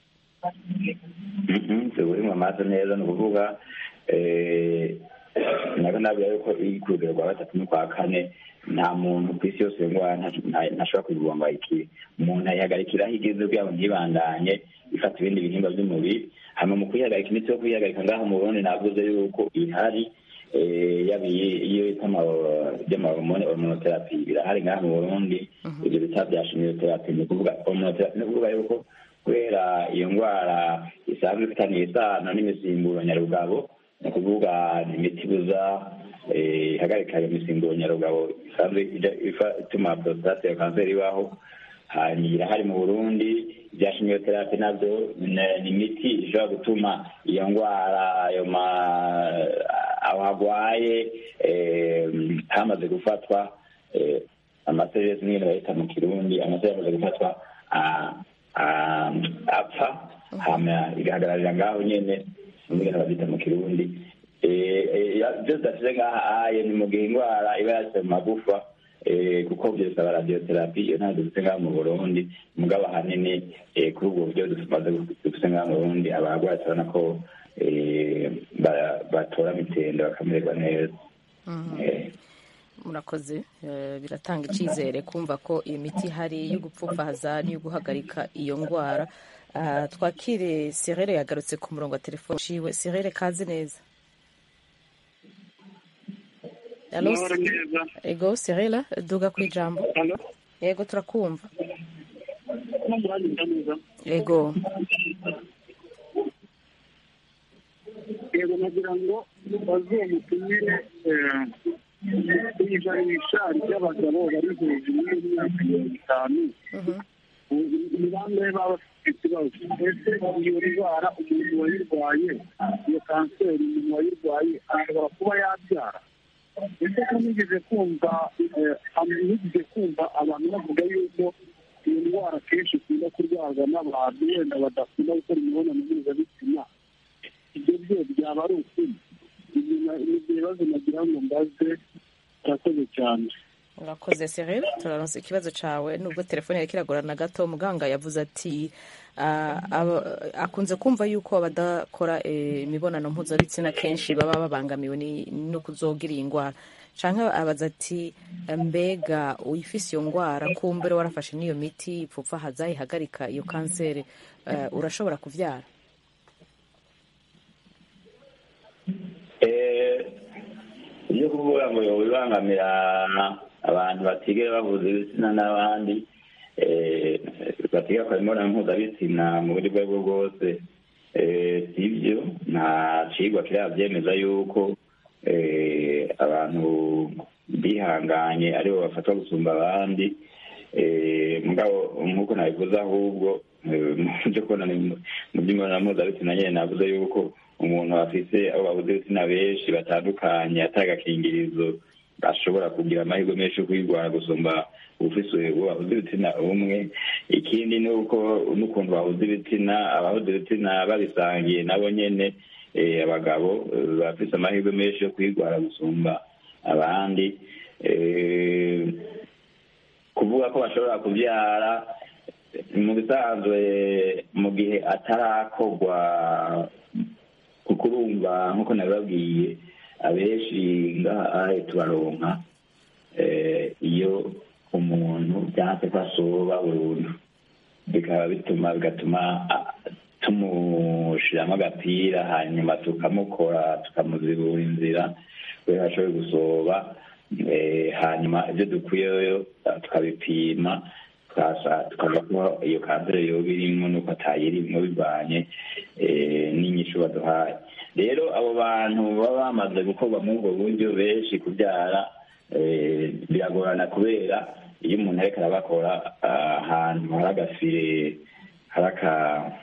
tuburimo amaso neza ni ukuvuga eh, nabwo nabwira yuko iri ku rugero rwa gatatu n'urwa kane nta muntu ku isi yose iyo ndwara nta- nta- ntashobora kuyivura ngo ayikire umuntu ayihagarikira aho igeze kugira ngo ntibandanye ifata ibindi bihimba by'umubiri hanyuma mu kuyihagarika imiti yo kuyihagarika ngaho mu burundi navuze yuko ihari eh, yaba iyi- iyo bita by'amahormone hormonotherapy birahari ngaha mu burundi ibyo bita bya shimiyotherapy ni ukuvuga hormonotherapy ni ukuvuga yuko kubera iyo ndwara isanzwe ifitaniye isano n'imisimburo nyarugabo ni ukuvuga ni imiti ibuza eh, ihagarika iyo misimburo nyarugabo isanzwe ija- ifa- ituma prostate ya kanseri ibaho hanyuma irahari mu burundi ibya shimiyoterapi nabyo ni- ni imiti ishobora gutuma iyo ndwara ayo ma aho hagwaye eh, hamaze gufatwa eh, amaseresi nyine bayita mu kirundi amaseresi amaze gufatwa ah, ah, apfa hama igahagararira ngaho nyene ingene babyita mu kirundi Eh, eh, ya- byose dafite ngaha aye ni mu gihe indwara iba yashyize mu magufa eh, kuko byo bisaba radiotherapy iyo ntabwo dufite ngaha mu burundi mugabo ahanini eh, kuri ubwo buryo tumaze dufite ngaha mu burundi abarwayi turabona ko eh, ba- batora mitende bakamererwa neza Eh, murakoze eh, biratanga icyizere kumva ko iyo miti ihari yo gupfupfahaza n'iyo guhagarika iyo ndwara Ah, twakire serere yagarutse ku murongo wa telefone ciwe serere kazi neza Allo, Amahoro neza. ego sirila duga ku ijambo Allo? yego turakumva No muranyumva neza? ego yego nagira ngo bazuye mutumire ku ijanisha ry'abagabo bari hejuru y'imyaka mirongo itanu ni bangahe baba bafite ikibazo ese iyo ndwara umuntu wayirwaye iyo kanseri umuntu wayirwaye ashobora kuba yabyara ese ko nigeze kumva nigeze kumva abantu bavuga yuko iyo ndwara kenshi ikunda kurwarwa n'abantu wenda badakunda gukora imibonano mpuzabitsina ibyo byo byaba ari ukuri ibyo bibazo nagira ngo mbaze urakoze cyane urakoze Cyril turaronse ikibazo cawe nubwo telefone yari kiragorana gato muganga yavuze ati ah, aba- akunze kumva yuko abadakora eh, imibonano mpuzabitsina kenshi baba babangamiwe ni- no kuzogira iyi ndwara canke abaza ati mbega uyifise iyo ndwara kumbere warafashe n'iyo miti ipfupfahaza ihagarika iyo kanseri eh, urashobora kuvyara Eh, ibyo kuvuga ngo bibangamira abantu batigera bavuza ibitsina n'abandi eh, batigera bakora imibonano mpuzabitsina mu buryo ubwo aribwo bwose eh, si byo nta cigwa kirabyemeza yuko eh, abantu bihanganye aribo bafatwa gusumba abandi eh, mugabo nk'uko nabivuze ahubwo eh, mu byo kubona mu by'imibonano mpuzabitsina nyine navuze yuko umuntu afise abo babuze ibitsina benshi batandukanye atari agakingirizo ashobora kugira amahirwe menshi yo kwirwara gusumba ufise uwo babuze ibitsina umwe ikindi ni uko n'ukuntu babuze ibitsina ababuze ibitsina babisangiye nabo nyene eh, abagabo eh, bafise amahirwe menshi yo kwirwara gusumba abandi eh, kuvuga ko bashobora kubyara mu bisanzwe mu gihe atarakorwa kuko urumva nk'uko nabibabwiye abenshi ngaha tubaronka eh, iyo umuntu byanse ko asoba burundu bikaba bituma bigatuma ah, tumushiramo agapira hanyuma tukamukora tukamuzibura inzira kubera ashoboye gusoba eh, hanyuma ibyo dukwiyeyo ah, tukabipima tukasa tukavuga ko iyo kanseri yoba irimwo nuko atayirimwo bivanye eh, n'inyishu baduhaye rero abo bantu baba bamaze gukorwa muri ubwo buryo benshi kubyara eh, biragorana kubera iyo umuntu ariko arabakora ah, ahantu hari agafire hari aka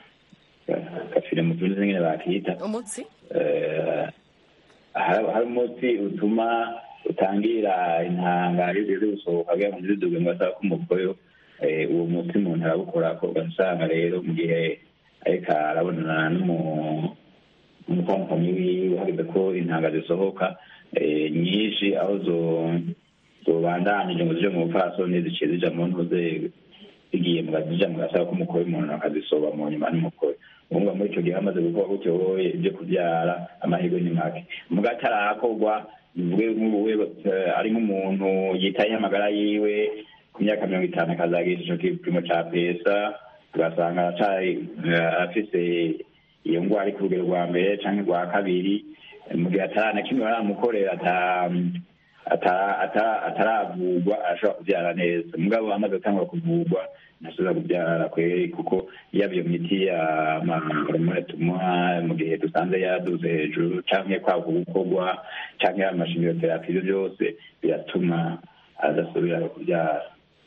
agafire mu tundi nyine bakita umutsi eh, hari hari umuti utuma utangira intanga iyo ugeze gusohoka kugira ngo ntiziduge ngo asaba ko umukoyo eh, uwo muti umuntu arawukorako ugasanga rero mu gihe ariko arabonana n'umu- n'umutambukanyi wiwe hageze ko intanga zisohoka eh, nyinshi aho zo- zobandanije ngo zije mu bupfasoni ziciye zija mu ntuze zigiye mu zija mu gasaba k'umukoyo umuntu akazisoba mu nyuma n'umukoyo ubuvuga muri icyo gihe hamaze gukora gutyo wowe ibyo kubyara amahirwe ni make muga atarakorwa bivuge nk'ubuwe eh, ari nk'umuntu yitayeho amagara yiwe ku myaka mirongo itanu akazagira ico gipimo ca pesa ugasanga aracari eh, afise iyo ngwara ari ku rugero rwa mbere canke rwa kabiri mu gihe atarana kimwe baramukorera ata ata- ata- ataravurwa arashobora kubyara neza mugabo amaze gutangura kuvurwa ntashobora kubyara kweri kuko yaba iyo miti ya mahormone tumuha mu gihe dusanze yaduze hejuru canke kwaka gukorwa canke amashimiyoterapi ivyo byose biratuma adasubira kubyara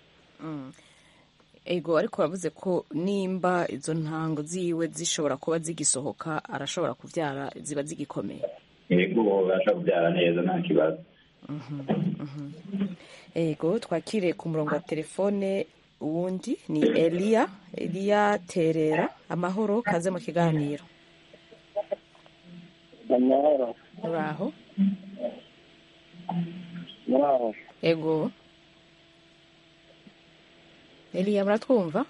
ego ariko wavuze ko nimba izo ntango ziwe zishobora kuba zigisohoka arashobora kubyara ziba zigikomeye yego arashobora kubyara neza nta kibazo ego twakire ku murongo wa telefone uwundi ni eliya eliya terera amahoro kaze mu kiganiro amahoro uraho muraho ego eliya muratwumva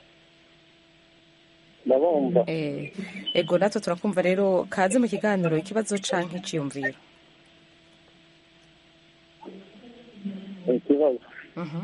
ndabumva Eh, ego natwe turakumva rero kaze mu kiganiro ikibazo canke iciyumviro ikibazo Mhm.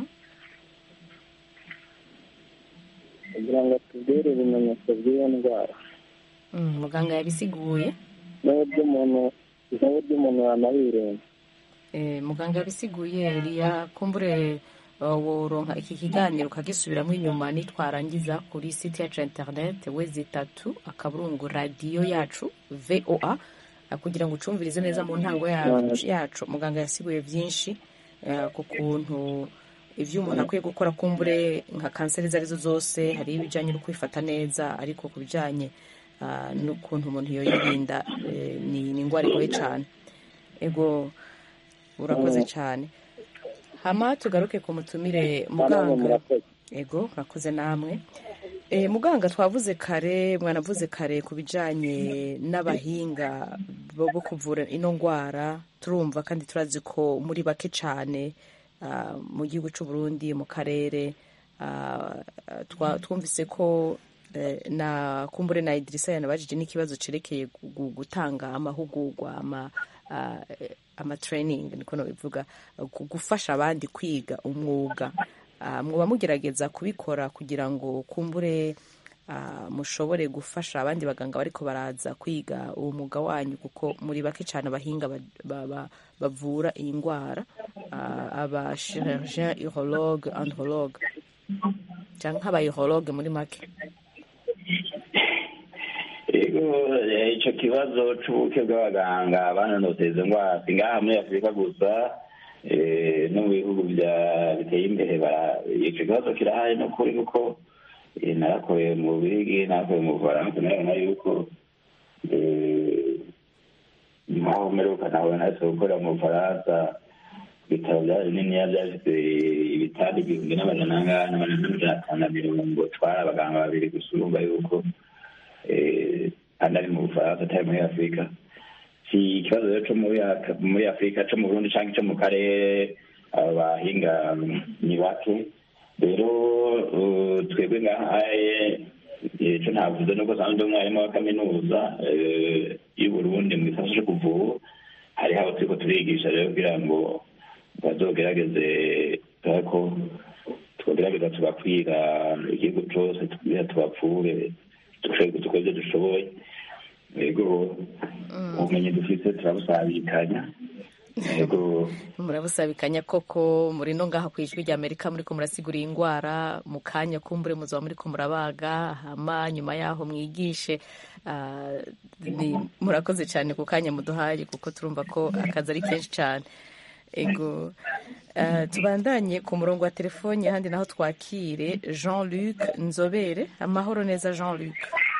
kugira ngo tubwire ibimenyetso by'iyo ndwara Mm, muganga yabisiguye n'uburyo umuntu n'uburyo umuntu yanayirinda Eh, muganga yabisiguye Eliya kumbure uh, woronka iki kiganiro ukagisubiramo inyuma nitwarangiza kuri site yacu ya internet wezi itatu akaburungu radiyo yacu voa uh, kugira ngo ucumvirize neza mu ntango ya- yacu muganga yasiguye byinshi uh, ku kuntu ivyo umuntu akwiye gukora kumbure nka kanseri izo arizo zose hari ibijanye no kwifata neza ariko ku bijanye uh, n'ukuntu umuntu yoyirinda eh, ni ni ingwara igoye cane ego urakoze cyane hama tugaruke ku mutumire muganga ego urakoze namwe e, muganga twavuze kare mwanavuze kare ku bijanye n'abahinga bo bo kuvura ino ndwara turumva kandi turazi ko muri bake cyane ah, mu gihugu cy'u Burundi mu karere ah, twa- twumvise ko eh, na kumbure na Idrissa yanabajije n'ikibazo cerekeye gu- gu- gutanga amahugurwa ama ah, eh, ama training niko nobivuga gu- gufasha abandi kwiga umwuga Ah, mwoba mugerageza kubikora kugira ngo kumbure ah, mushobore gufasha abandi baganga bariko baraza kwiga uwo mwuga wanyu kuko muri bake cyane abahinga ba- ba- ba- bavura iyi ndwara ah, aba chirurgien urologue andrologue cyangwa nk'aba urologue muri make ego eh, ico kibazo c'ubuke bw'abaganga banonoteza izo ndwara si ngaha muri afurika gusa eh, no mu bihugu bya biteye imbere bara- ico kibazo kirahari n'ukuri kuko eh, narakoreye mu bubirigi narakoreye mu bufaransa narabona yuko eh, nkaho mperuka nawe nahise gukorera mu bufaransa ibitaro bya bininiya byafite ibitanda igihumbi n'amajana angahe n'amajana n'amajana atanu na mirongo twari abaganga babiri gusa urumva yuko eh, kandi ari mu bufaransa atari muri afurika si ikibazo rero co muri Ak- muri afurika co mu burundi canke co mu karere abahinga ni bake rero uh, twebwe ngahaye ico ntavuze nuko sanzwe ndi umwarimu wa kaminuza eh, y'uburundi mu gisata co kuvura hariho abo turiko turigisha rero kugira ngo bazogerageze ko tugerageza tugakwira igihugu cose kugira tubapfure dukore ibyo dushoboye yego ubumenyi dufite turabusabikanya yego murabusabikanya koko muri no ngaha ku ijwi rya amerika muriko murasigura iyi ndwara mu kanya kumbure muzaba muriko murabaga hama nyuma yaho mwigishe Ah, ni- murakoze cyane ku kanya muduhaye kuko turumva ko akazi ari kenshi cyane ego Ah, tubandanye ku murongo wa telefoni ahandi naho twakire jean luc nzobere amahoro neza jean luc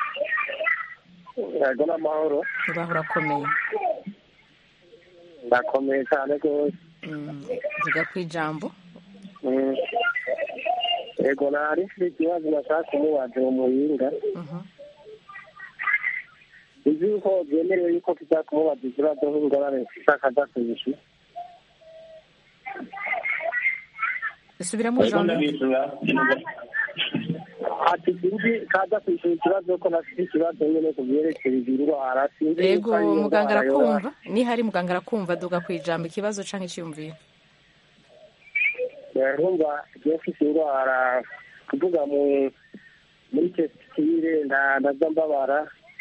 yego n'amahoro ubaho urakomeye ndakomeye cyane rwose Mm, vuga ku ijambo Mm. yego nari mfite ikibazo nashaka kumubaza mu muhinga Mhm. uzi yuko byemerewe yuko tuza kumubaza ikibazo nk'ingorane mfite akadasubishi subiramo yego jean luc ndabisura ati sinzi kaza kwishyura ikibazo ko nafite ikibazo nyine ku byerekeye izi ndwara sinzi yego yuko ari iyo muganga ndwara yoba- arakumva nihari muganga arakumva duga ku ijambo ikibazo canke icyiyumviro urumva igihe mfite indwara kuvuga mu muri tesitire ndaza mbabara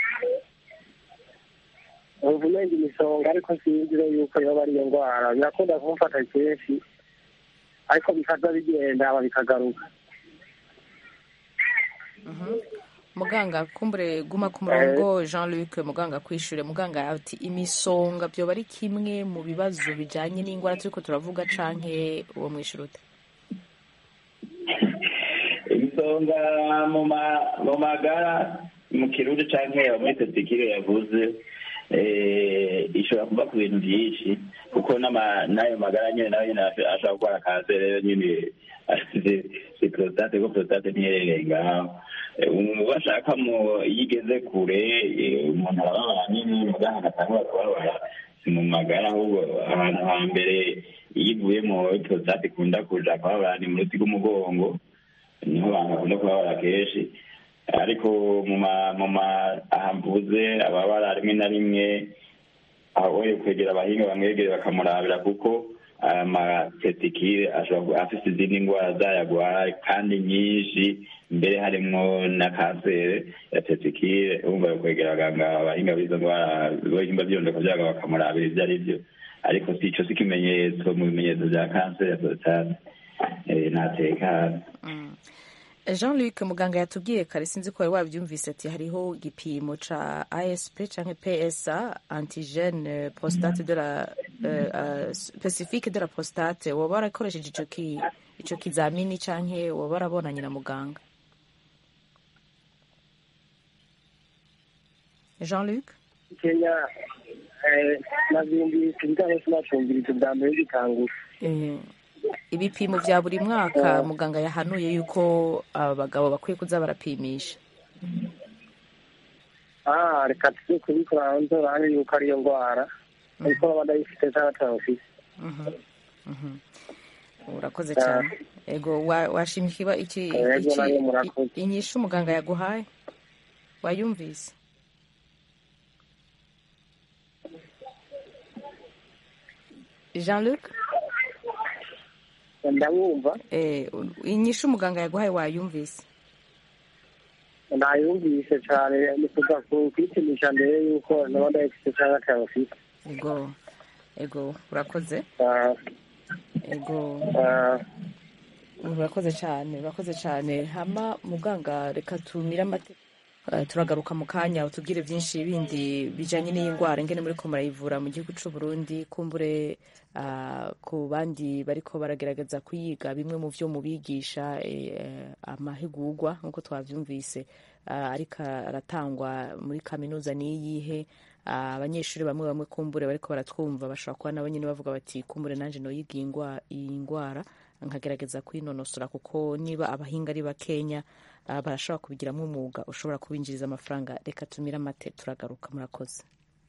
umva umenga imisonga ariko sinzi rero yuko yoba ari iyo ndwara birakunda kumufata kenshi ariko bikaza bigenda hama bikagaruka muganga kumbure guma ku murongo jean luc muganga kwishure muganga ati imisonga byoba ari kimwe mu bibazo bijanye n'ingwara turiko turavuga canke uwo mwishure ute ibisonga mu ma- mu magara mu kirundi canke muri tesikire yavuze eh, ishobora kuva ku bintu byinshi kuko n'ama- n'ayo magara nyine nayo nyine ash- ashobora kurwara kanseri rero nyine si prostate ko prostate ntiherereye ngaho Eh, umuntu bashaka mu iyo igeze kure eh, umuntu arababara nyine muganga agatangura kubabara si mu magara ahubwo ahantu hambere iyo ivuyemo prostate ikunda kuja kubabara ni mu ruti rw'umugongo niho abantu bakunda kubabara kenshi ariko mu ma mu ma ahamvuze ababara rimwe na rimwe aho kwegera abahinga bamwegere bakamurabira kuko amatetikire ashobora kuba afite izindi ndwara zayagwara kandi nyinshi mbere harimwo na kanseri ya tetikire urumva kwegera abaganga abahinga b'izo ndwara ibihimba by'irondeko byago bakamurabira ibyo ari byo ariko si ico si ikimenyetso mu bimenyetso bya kanseri ya prostate ntatekana jean luc muganga yatubwiye kare sinzi ko wari wabyumvise ati hariho igipimo ca asp canke psa antigene prostate de la uh, uh, specifique de la prostate woba warakoresheje ico ki ico kizamini canke woba warabonanye na muganga jean luc kenya navyumvise ibijanye sinacumvirize bwa mbere gitangura Eh, ibipimo vya buri mwaka muganga yahanuye yuko abagabo bakwiye kuza barapimisha ah reka tuze kubikora hanze urahane yuko ariyo ndwara ariko baba ndayifite cyangwa atawufite Mhm, mhm. urakoze cyane ego wa- washimye ikiba iki Yego, iki- nawe murakoze. i- inyishu umuganga yaguhaye wayumvise jean luc ndabumva eh, inyishu umuganga yaguhaye wayumvise nayumvise cyane ni kuva ku kwipimisha mbere yuko naba ndayifite cyangwa atawufite ego ego urakoze Ah, ego ah, urakoze cyane urakoze cyane hama muganga reka tumire amate Eh, turagaruka mu kanya utubwire byinshi bindi bijanye n'iyi ndwara ingene muriko murayivura mu gihugu c'u Burundi kumbure ah, ku bandi bariko baragerageza kuyiga bimwe mu vyo mubigisha eh, amahigurwa nk'uko twavyumvise ah, ariko aratangwa muri kaminuza niyihe Ah, abanyeshuri bamwe bamwe kumbure bariko baratwumva bashobora kuba nabo nyene bavuga bati kumbure nanje noyiga iyi ngwa- iyi ngwara nkagerageza kwinonosora kuko niba abahinga ari bakenya ah, barashobora kubigiramo umwuga ushobora kubinjiriza amafaranga reka tumire amate turagaruka murakoze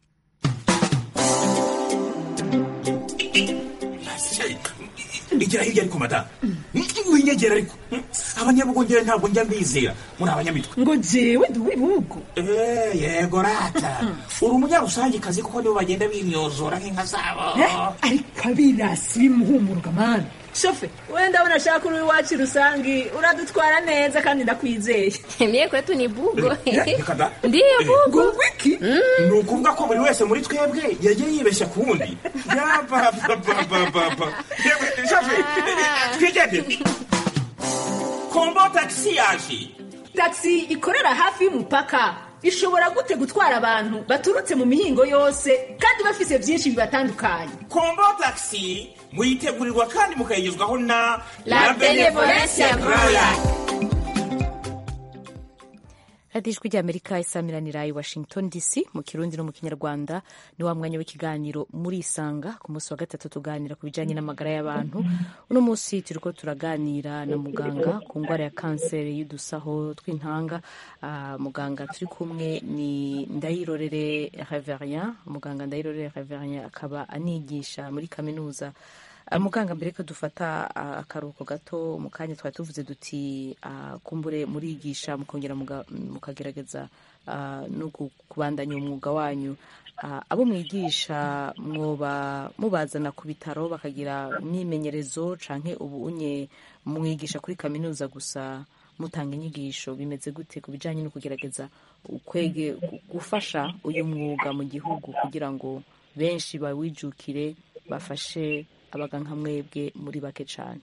igira hirya ariko madamu winyegera ariko abanyabugongera ntabwo njya mbizera muri abanyamitwe ngo jewe ndi uw'ibihugu Eh, yego rata uri umunyarusangikazi kuko nibo bagenda bimyozora nk'inka zabo ariko abirasi bimuhumuruka mani shofe wenda abona ashaka uri iwacu rusangi uradutwara neza kandi ndakwizeye Mie kwetu ni bugo. reka da Ndiyo bugo. wiki ni ukuvuga ko buri wese muri twebwe yagiye yibeshya ku wundi yapapapapapa twigendere kombo tagisi yaje taxi ikorera hafi y'umupaka ishobora gute gutwara abantu baturutse mu mihingo yose kandi bafise byinshi bibatandukanye kombo tagisi muyitegurirwa kandi mukayigezwaho na La Benevolencia Royal. radiyo ijwi ry'amerika isamiranira i washington dc mu kirundi no mu kinyarwanda ni wa mwanya w'ikiganiro muri isanga ku munsi wa gatatu tuganira ku bijyanye n'amagara y'abantu uno munsi turiko turaganira na muganga ku ndwara ya kanseri y'udusaho tw'intanga Ah, muganga turi kumwe ni ndayirorere reverien muganga ndayirorere reverien akaba anigisha muri kaminuza Ah, muganga mbere ko dufata ah, akaruhuko gato mu kanya twari tuvuze duti ah, kumbure murigisha mukongera muga- mukagerageza ah, no ku- kubandanya umwuga wanyu Ah, abo mwigisha mwoba mubazana ku bitaro bakagira imyimenyerezo canke ubu unye mwigisha kuri kaminuza gusa mutanga inyigisho bimeze gute ku bijanye no kugerageza ukwege gu- gufasha uyu mwuga mu gihugu kugira ngo benshi bawijukire bafashe abaga nka mwebwe muri bake cane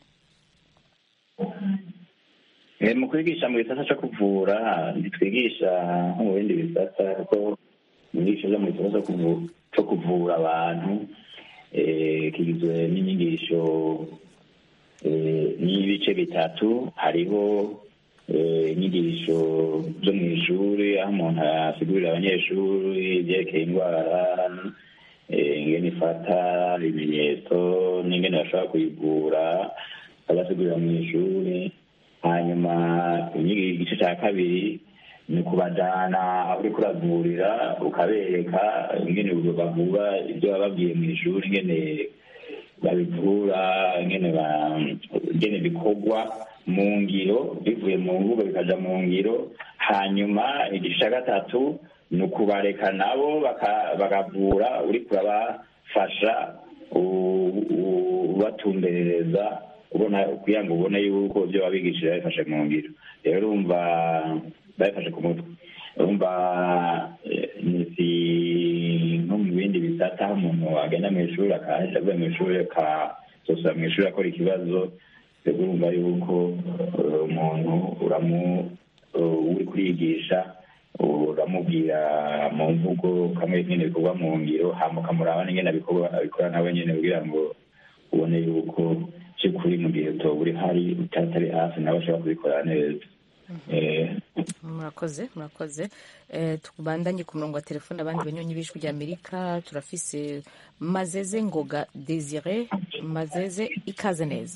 Eh, mu kwigisha mu gisata cyo kuvura ntitwigisha nko mu bindi bisata kuko inyigisho zo mu gisata cyo kuvu- cyo kuvura abantu eh, kigizwe n'inyigisho eh, n'ibice bitatu hariho eh, inyigisho zo mu ishuri aho umuntu asigurira abanyeshuri ibyerekeye indwara eh, ingene ifata ibimenyetso n'ingene bashobora kuyivura abasigurira mu ishuri hanyuma inyigisho igice cya kabiri ni ukubajyana aho uri kuravurira ukabereka ingene bavura ibyo bababwiye mu ishuri ingene babivura ingene ba- ingene bikorwa mu ngiro bivuye mu mvugo bikaja mu ngiro hanyuma igice cya gatatu ni ukubareka nabo baka- bakavura uri kurabafasha u- u- ubatumberereza ubona kugira ngo ubone yuko ibyo wabigishije babifashe mu ngiro rero urumva bayifashe ku mutwe urumva eh, ni si nko mu bindi bisata aho umuntu agenda mu ishuri akahita avuye mu ishuri akazosubira mu ishuri akora ikibazo rero urumva yuko eh, umuntu uramu eh, uri kurigisha uramubwira mu mvugo kamwe nyine bikorwa mu ngiro hama ukamuraba n'ingene abikorwa abikora nawe nyine kugira ngo ubone yuko by'ukuri mu gihe utoba uri hari utatari hafi nawe ashobora kubikora neza Eh, murakoze murakoze Eh, tubandanye ku murongo wa telefone abandi banyonyi b'ijwi rya amerika turafise mazeze ngoga desire mazeze ikaze neza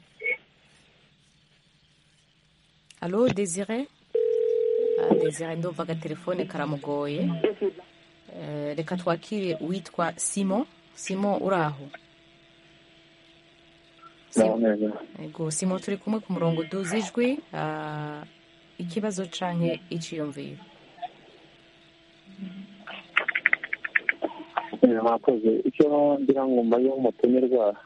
alo desire Ah, desire ndumva agatelefone karamugoye Eh, reka twakire uwitwa simon simon uraho naho neza ego simon turi kumwe ku murongo duzi ijwi ah, ikibazo canke iciyumviro Eh, mwakoze icyo ngira ngo mbaye umutumirwa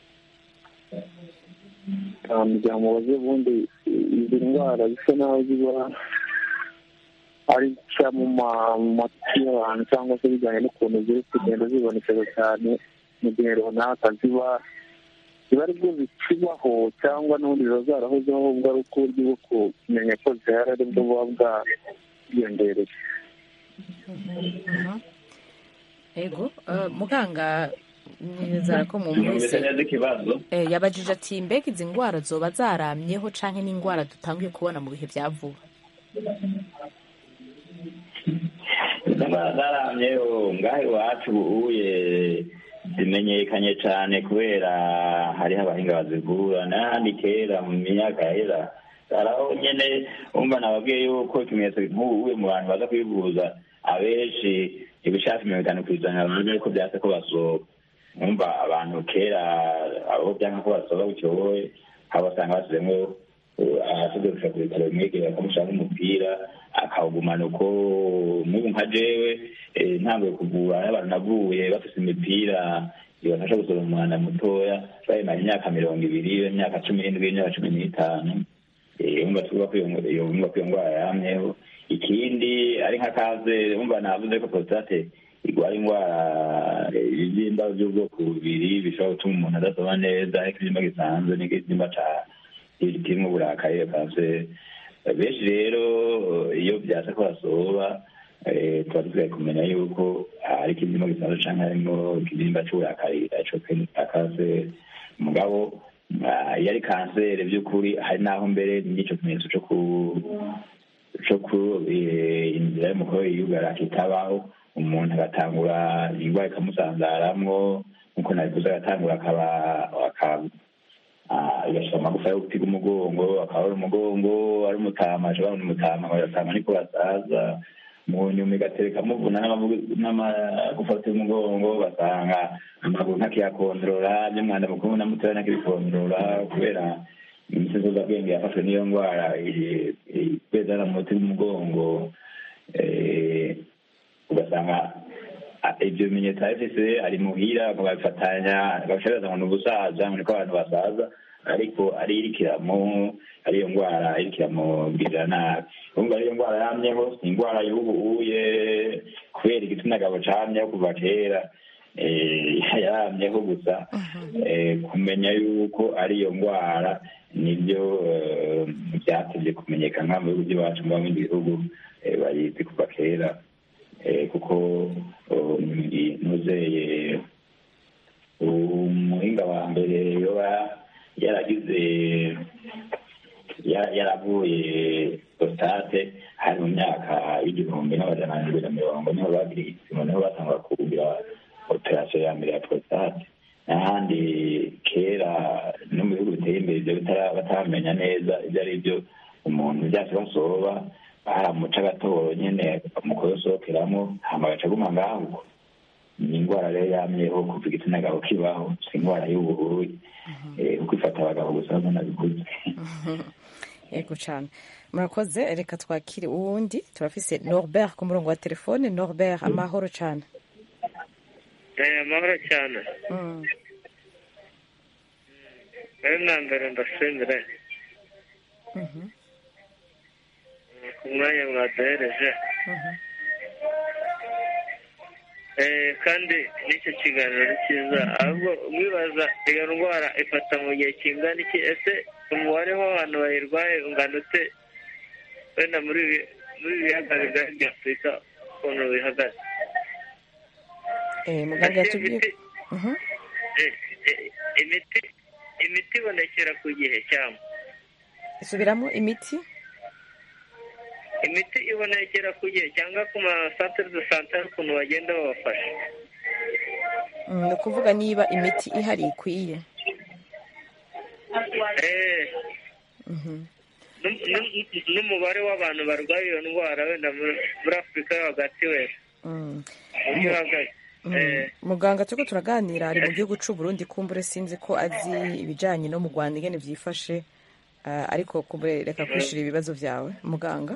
kugira ngo mubaze ubundi izi ndwara bisa naho ziba ari nshya mu ma- mu matwi y'abantu cyangwa se bijyanye n'ukuntu ziri kugenda zibonekeza cyane mu gihe runaka ziba ziba ari bwo zikibaho cyangwa n'ubundi ziba zarahozeho ahubwo ari uko uburyo bwo kumenya ko zihari ari bwo buba bwiyongereye ego eh, muganga nizera ko numvise mumvise neza ikibazo Eh, yabajije ati mbega izi ndwara zoba zaramyeho canke n'indwara dutanguye kubona mu bihe bya vuba indwara zaramyeho ngaho iwacu ubuye zimenyekanye cyane kubera hariho abahinga bazivura n'ahandi kera mu myaka yahera haraho nyene umva nababwiye yuko ikimenyetso nk'ubu mu bantu baza kwivuza abenshi ibishaka mirongo itanu ku ijana bavuga yuko byase ko basohoka umva abantu kera abo byanga ko basohoka bucyoboye abo basanga basizemo ahasize gushaka ku bitaro bimwegera bakamushaka nk'umupira akawugumana uko nk'ubu nka jewe eh, ntanguye kuvura n'abantu navuye bafise imipira ibafasha gusohora umwanda mutoya bayimara imyaka mirongo ibiri imyaka cumi n'indwi imyaka cumi n'itanu Eh, umva tuvuga ko iyo- iyo umva ko iyo ndwara yamyeho ikindi ari nka kaze umva navuze ko prostate igwara indwara eh, ibibyimba by'ubwoko bubiri bishobora gutuma umuntu adasoma neza ariko ikibyimba gisanzwe n'ikibyimba ca kirimo uburakari iyo kanseri benshi rero eh, iyo byasa ko basoba eh, tuba dukwiye kumenya yuko hari ikibyimba gisanzwe canke harimo ikibyimba c'uburakari ico kanseri mugabo ah, iyo ari kanseri by'ukuri hari n'aho mbere n'icyo kimenyetso co ku co ku eh, inzira y'umukoro yiyugara kitabaho umuntu agatangura indwara ikamusanzaramwo nk'uko nabivuze agatangura akaba akaba agashira amagufa yo gutiga umugongo akaba ari umugongo ari umutama ashobora ni umutama agatama niko basaza mu nyuma igatereka muvuna n'amavugu- n'amagufa yo gutiga umugongo ugasanga amaguru ntakiyakondorora by'umwanda mukuru na mutoya ntakibikondorora kubera imisezozabwenge yafashwe n'iyo ndwara kwezana mu muti w'umugongo eh, ugasanga a- ibyo bimenyetso afise ari muhira bakabifatanya bagashobora ngo ni ubusaza ngo niko abantu basaza ariko ari irikiramo ariyo ndwara irikiramugira nabi urumva ariyo ndwara yamyeho si indwara y'ubu uye kubera igitsina gabo camyeho kuva kera eh, yaramyeho gusa eh, kumenya yuko ariyo ndwara nibyo eh, byatevye kumenyekana mu bihugu by'iwacu mu bindi bihugu eh, bayizi kuva kera eh, kuko um, nuzeye umuhinga wa mbere yoba yaragize ya- yaravuye prostate hari mu myaka y'igihumbi n'amajana abiri na mirongo niho bagira igipimo niho batangura kugira operasiyo ya mbere ya prostate n'ahandi kera no mu bihugu biteye imbere ibyo bitara- bataramenya neza ibyo ari byo umuntu byase basoba baramuca agatoro nyene mu kuyosohokeramo hama agaca aguma ngaho uko ni indwara rero yamyeho kuva igitsina gabo kibaho si indwara y'uburuyi eh, kuko ifata abagabo gusa bamwe nabikuze yego cyane murakoze reka twakire uwundi turafise norbert ku murongo wa telefone norbert amahoro cyane Eh, amahoro cyane Mm. rero na mbere ndashimire Mhm. ku mwanya mwaduhereje Eh, kandi n'icyo kiganiro ni cyiza ahubwo mwibaza iyo ndwara ifata mu gihe kingana iki ese umubare w'abantu bayirwaye ungana ute wenda muri ibi- muri ibi biyaga bigari bya afurika ukuntu bihagaze Eh, muganga Ese yatubwiye imiti- Mhm. eh, eh, imiti imiti ibonekera ku gihe cyangwa isubiramo imiti imiti ibonekera ku gihe cyangwa ku masantere de sante hari ukuntu bagenda babafasha Mm, ni ukuvuga niba imiti ihari ikwiye Eh, Mhm. n'um- n'um- n'umubare w'abantu barwaye iyo ndwara wenda muri muri afurika yo hagati wenda Mm. uburyo uhagaze Mm. Eh, muganga turiko turaganira ari mu gihugu c'u Burundi kumbure sinzi ko azi ibijanye no mu Rwanda ingene vyifashe ah, ariko kumbure reka kwishura ibibazo vyawe muganga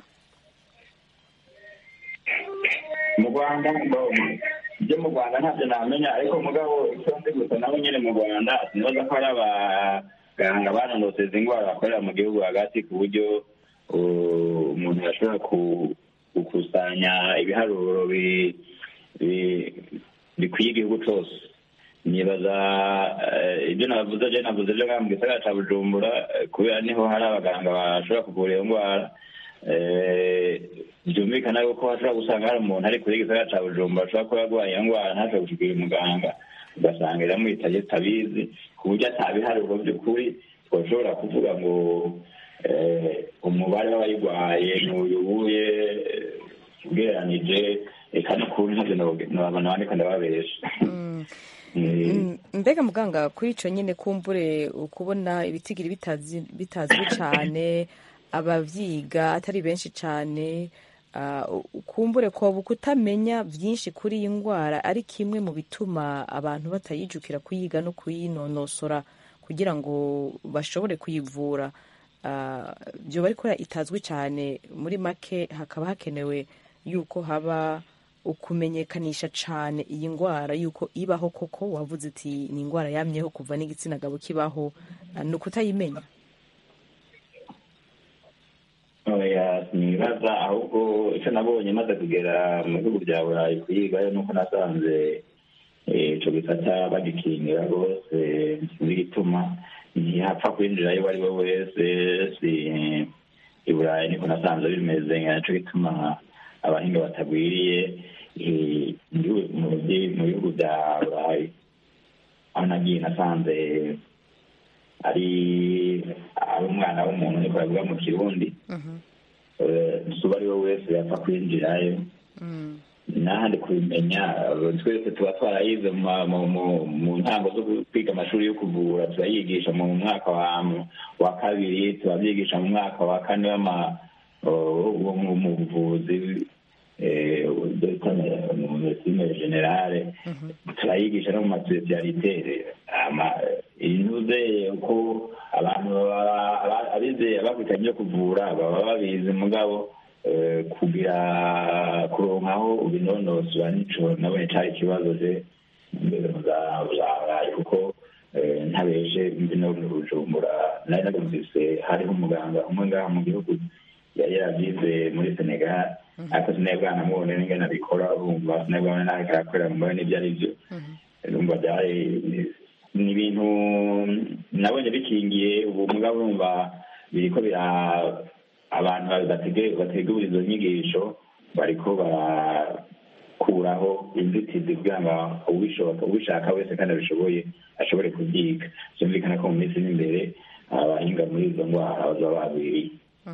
mu rwanda ibyo mu rwanda ntabyo namenya ariko mugabo icyo nzi gusa nabo nyine mu rwanda sinibaza ko hari abaganga bananutse izi ndwara bakorera mu gihugu hagati ku buryo uh, umuntu yashobora ku- gukusanya ibiharuro bi- bi- bikwiye igihugu cyose nibaza eh, ibyo navuze je navuze byo mu gisagara ca bujumbura eh, kubera niho hari abaganga bashobora kuvura iyo ndwara Eh, byumvikana yuko hashobora gusanga hari umuntu ari kure y'igisagara ca bujumbura ashobora kuba yarwaye iyo ndwara ntashobora gushikira umuganga ugasanga iramwitaye tutabizi ku buryo atabiharuro by'ukuri twashobora kuvuga ngo eh, umubare w'abayirwaye ntuyubuye ugereranije eka n'ukuri ntavyo nabona bandika ndababesha Mm, mbega muganga kuri ico nyene kumbure ukubona ibitigiri bitazi bitazwi cane abavyiga atari benshi cane ah, kumbure ko kutamenya vyinshi kuri iyi ngwara ari kimwe mu bituma abantu batayijukira kuyiga no kuyinonosora kugira ngo bashobore kuyivura Ah, vyoba ariko itazwi cane muri make hakaba hakenewe yuko haba ukumenyekanisha cane iyi ngwara yuko ibaho koko wavuze uti ni ingwara yamyeho kuva n'igitsina gabo kibaho ah, ni ukutayimenya oya sinibaza ahubwo icyo nabonye maze kugera mu bihugu bya burayi kuyigayo nuko nasanze eh, ico gisata bagikingira rwose sinzi igituma ntihapfa kwinjirayo uwo ari we wese si i burayi niko nasanze bimeze naco gituma abahinga batagwiriye eh, ndi- mu byi- mu bihugu bya burayi aho nagiye nasanze ari ari umwana w'umuntu niko bavuga mu kirundi uba ari we wese yapfa kwinjirayo n'ahandi kubimenya twese tuba twarayize mu ma- mu- mu- mu ntango zo kwiga amashuri yo kuvura turayigisha mu mwaka wa wa kabiri turabyigisha mu mwaka wa kane w'ama- wo mu mu buvuzi eh, bita mu medecine generale turayigisha no mu masipesiyalite intuze uko abantu baba- aba- abize abakurikiranye ibyo kuvura baba babizi mugabo eh, kugira kuronka aho ubinonosora nico nabonye cari ikibazo je mbere za burayi kuko eh, ntabeje mbi no mu bujumbura nari narumvise hariho umuganga umwe ngaha mu gihugu yari yaravyize muri senegal ariko sinebwa namubone n'ingene abikora urumva sinebwa nawe karakorera mu mbone n'ivyo ari vyo urumva byari ni ibintu nabonye bikingiye ubu mugabo urumva biriko bira abantu batege- bategura izo nyigisho bariko barakuraho inzitizi kugira ngo ubishoboka ubishaka wese kandi abishoboye ashobore kubyiga byumvikana ko mu minsi iri imbere abahinga muri izo ndwara bazaba bagwiriye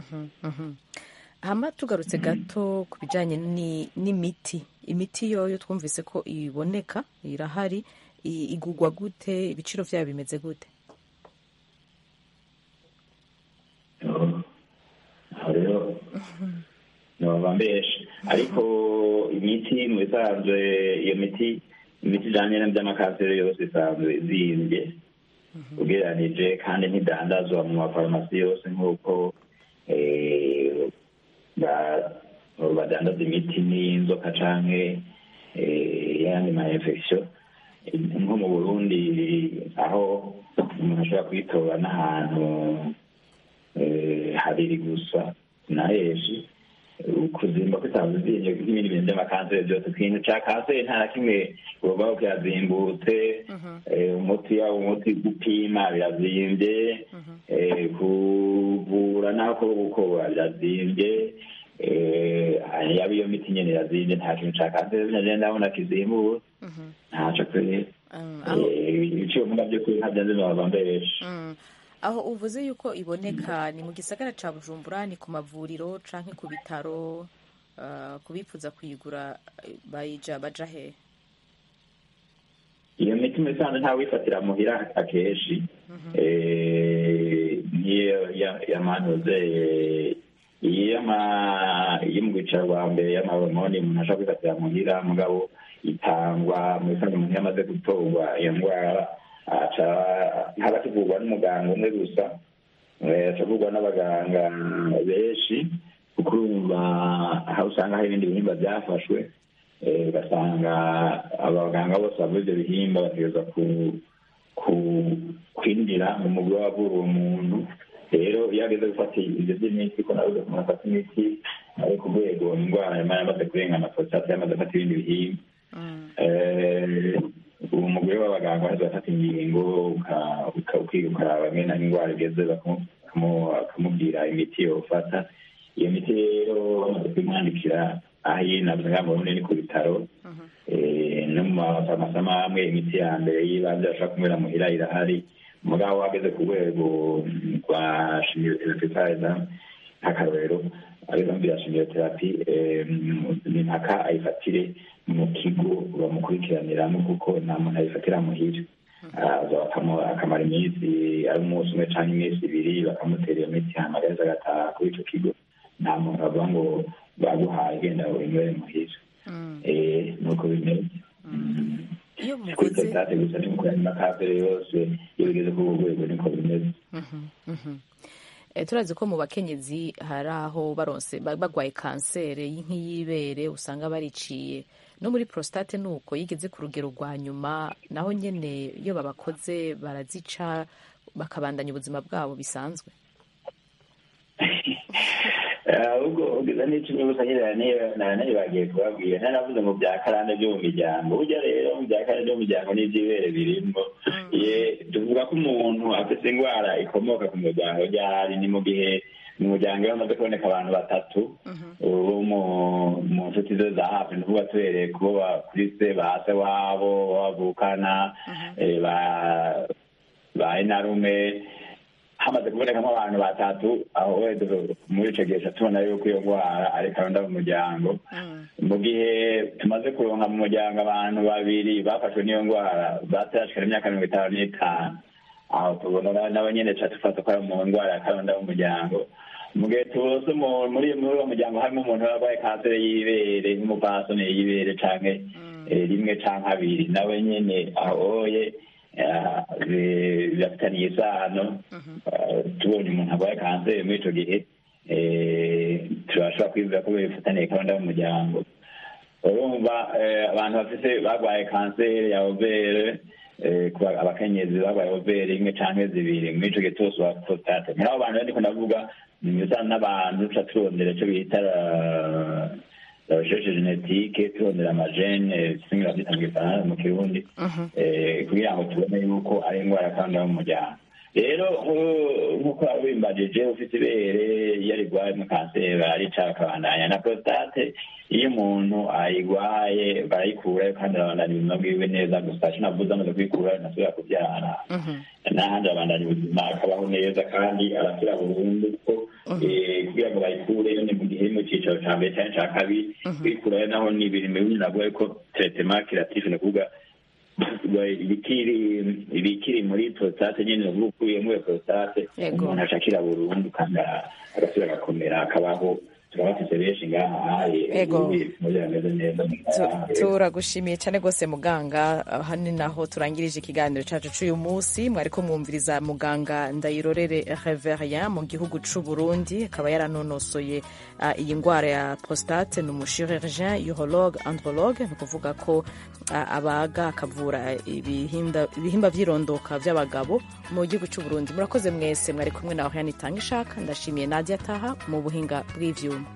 hama tugarutse gato ku bijanye ni- n'imiti imiti yoyo twumvise ko iboneka irahari i- igurwa gute ibiciro vyayo bimeze gute aho rero nobaba mbesha ariko imiti mu bisanzwe iyo miti imiti ijanye n'ivy'amakanseri yose isanzwe izimbye ugereranije kandi ntidandazwa mu mafarumasi yose nk'uko eh, ba- badandaza imiti n'inzoka canke eh, yandi ma infection nko mu burundi aho umuntu ashobora kuyitora n'ahantu eh, habiri gusa na henshi kuzimba kutabuzinye n'ibindi bintu by'amakanseri byose ikintu cya kanseri nta na kimwe ubaho kirazimbutse eh, umuti yaba umuti gupima birazimbye eh, kuvura naho ko gukora birazimbye eh, yaba iyo miti nyene irazimbye nta kintu cya kanseri nagenda ndabona kizimbutse ntaco kweri Eh, ibiciro mvuga byo kuri ntabyo nzi nababambesha Mm. aho uvuze yuko iboneka ni mu gisagara ca bujumbura ni ku mavuriro canke ku bitaro uh, kubifuza kuyigura eh, bayija baja he iyo miti muri rusange ntawe wifatira muhira akenshi Eh, niyo ya- yamanuze iyo mu rwicaro rwa mbere y'amahormoni umuntu ashobora kwifatira muhira mugabo itangwa muri rusange umuntu iyo amaze gutorwa iyo ndwara aca ntaba akivurwa n'umuganga umwe gusa Eh, aca avurwa n'abaganga benshi kuko urumva aho usanga hari ibindi bihimba byafashwe Eh, ugasanga abaganga bose bavura ibyo bihimba bategereza ku ku- kwinjira mu mugwi w'abavura uwo muntu rero iyo ageze gufata ibyo by'imiti ko nawe umuntu afata imiti ari ku rwego indwara yama yamaze kurengana prostate yamaze gufata ibindi bihimba Eh, uwo mugore w'abaganga waheze bafata ingingo uka- uka- ukiga ukaraba mwene aho indwara igeze bakamu- bakamu- bakamubwira imiti yofata iyo miti rero bamaze kuyimwandikira aho iri navuze ngaha mu Burundi ni ku bitaro Eh, no mu mafarumasi amwe amwe imiti ya mbere y'ibanze bashobora kunywera muhira irahari mugabo wageze ku rwego rwa shimiyoterapi fayiza nk'akarorero arizo mbi ya shimiyoterapi ni mpaka ayifatire mu kigo bamukurikiraniramo kuko nta muntu ayifatira muhira aza bakamu- akamara iminsi ari umunsi umwe cyangwa iminsi ibiri bakamutera iyo miti hanyuma agaheza agataha kuri icyo kigo nta muntu bavuga ngo baguhaye genda winywere muhira Eh, nuko bimeze iyo kuri muvuze prostate gusa ni kuri andi makafere yose iyo bigeze kuri urwo rwego niko bimeze Mhm, mhm. Eh, turazi ko mu bakenyezi hari aho baronse ba- bagwaye kanseri nk'iyibere usanga bariciye no muri prostate nuko yigeze ku rugero rwa nyuma naho nyene iyo babakoze barazica bakabandanya ubuzima bwabo bisanzwe ahubwo ugize n'icumi gusa nyine nayo bagiye kubabwira naravuze mu bya karande byo mu miryango burya rero mu bya karande byo mu miryango n'iby'ibere birimo ye tuvuga ko umuntu afite indwara ikomoka ku muryango ryari ni mu gihe mu muryango iyo hamaze kuboneka abantu batatu bo mu- mu nshuti ze za hafi ni ukuvuga tuhereye kubo kuri se ba se wabo bavukana eh, ba ba enarume hamaze kubonekamo abantu batatu aho wese muri ico gihe tubona yuko iyo ndwara ari karunda mu muryango mu gihe tumaze kuronka mu muryango abantu babiri bafashwe n'iyo ndwara batarashikana imyaka mirongo itanu n'itanu aho tubona na- nabo nyene ca dufata ko ari mu ndwara ya karunda mu muryango mu gihe tubose mu- muri muri uwo muryango harimo umuntu yarwaye kanseri y'ibere nk'umupfasoni y'ibere canke eh, rimwe canke abiri nawe nyene ahoye eh, bi- birafitaniye isano Eh, tubonye umuntu arwaye kanseri muri ico gihe eh, turashobora kwibwira ko bifitaniye karunda mu muryango urumva eh, abantu bafite barwaye kanseri ya overe eh, ku ba- abakenyezi barwaye overe imwe canke zibiri muri ico gihe cyose wa prostate muri abo bantu rero ndiko ndavuga ni bisa n'abantu tuca turondera ico bita la- la recherche genetique turondera amagene singe bavyita mu gifaransa mu kirundi eh, kugira ngo tubone yuko ari indwara kandi yo mu muryango rero nku- nk'uko wabimbajije ufite ibere iyo arigwaye mu kanseri barica bakabandanya na prostate iyo umuntu ayigwaye barayikurayo kandi arabandanya ubuzima bwiwe neza gusa ico navuze amaze kuyikurayo ntasubira kuvyara n'ahandi arabandanya ubuzima akabaho neza kandi arakira burundu ko eh, kugira ngo bayikureyo ni mu gihe iri mu cicaro ca mbere canke ca kabiri kuyikurayo naho ni ibintu bimwe navuga ko traitement curatif ni ukuvuga ibikiri ibikiri muri prostate nyene ni ukuvuga ukuyemo iyo prostate Yego. umuntu ashakira burundu kandi agasubira agakomera akabaho turabafise benshi ngaha Yego. bimeze neza Tu- turagushimiye cyane rwose muganga aha ni naho turangirije ikiganiro cyacu cy'uyu munsi mwari ko mwumviriza muganga ndayirorere reverien mu gihugu c'u burundi akaba yaranonosoye ah, iyi ndwara ya prostate ni umuchirurgien urologue andrologue ni ukuvuga ko ah, abaga akavura ibihinda- ibihimba vy'irondoka vy'abagabo mu gihugu c'u burundi murakoze mwese mwari kumwe na oriane itanga ishaka ndashimiye nadia taha mu buhinga bw'ivyuma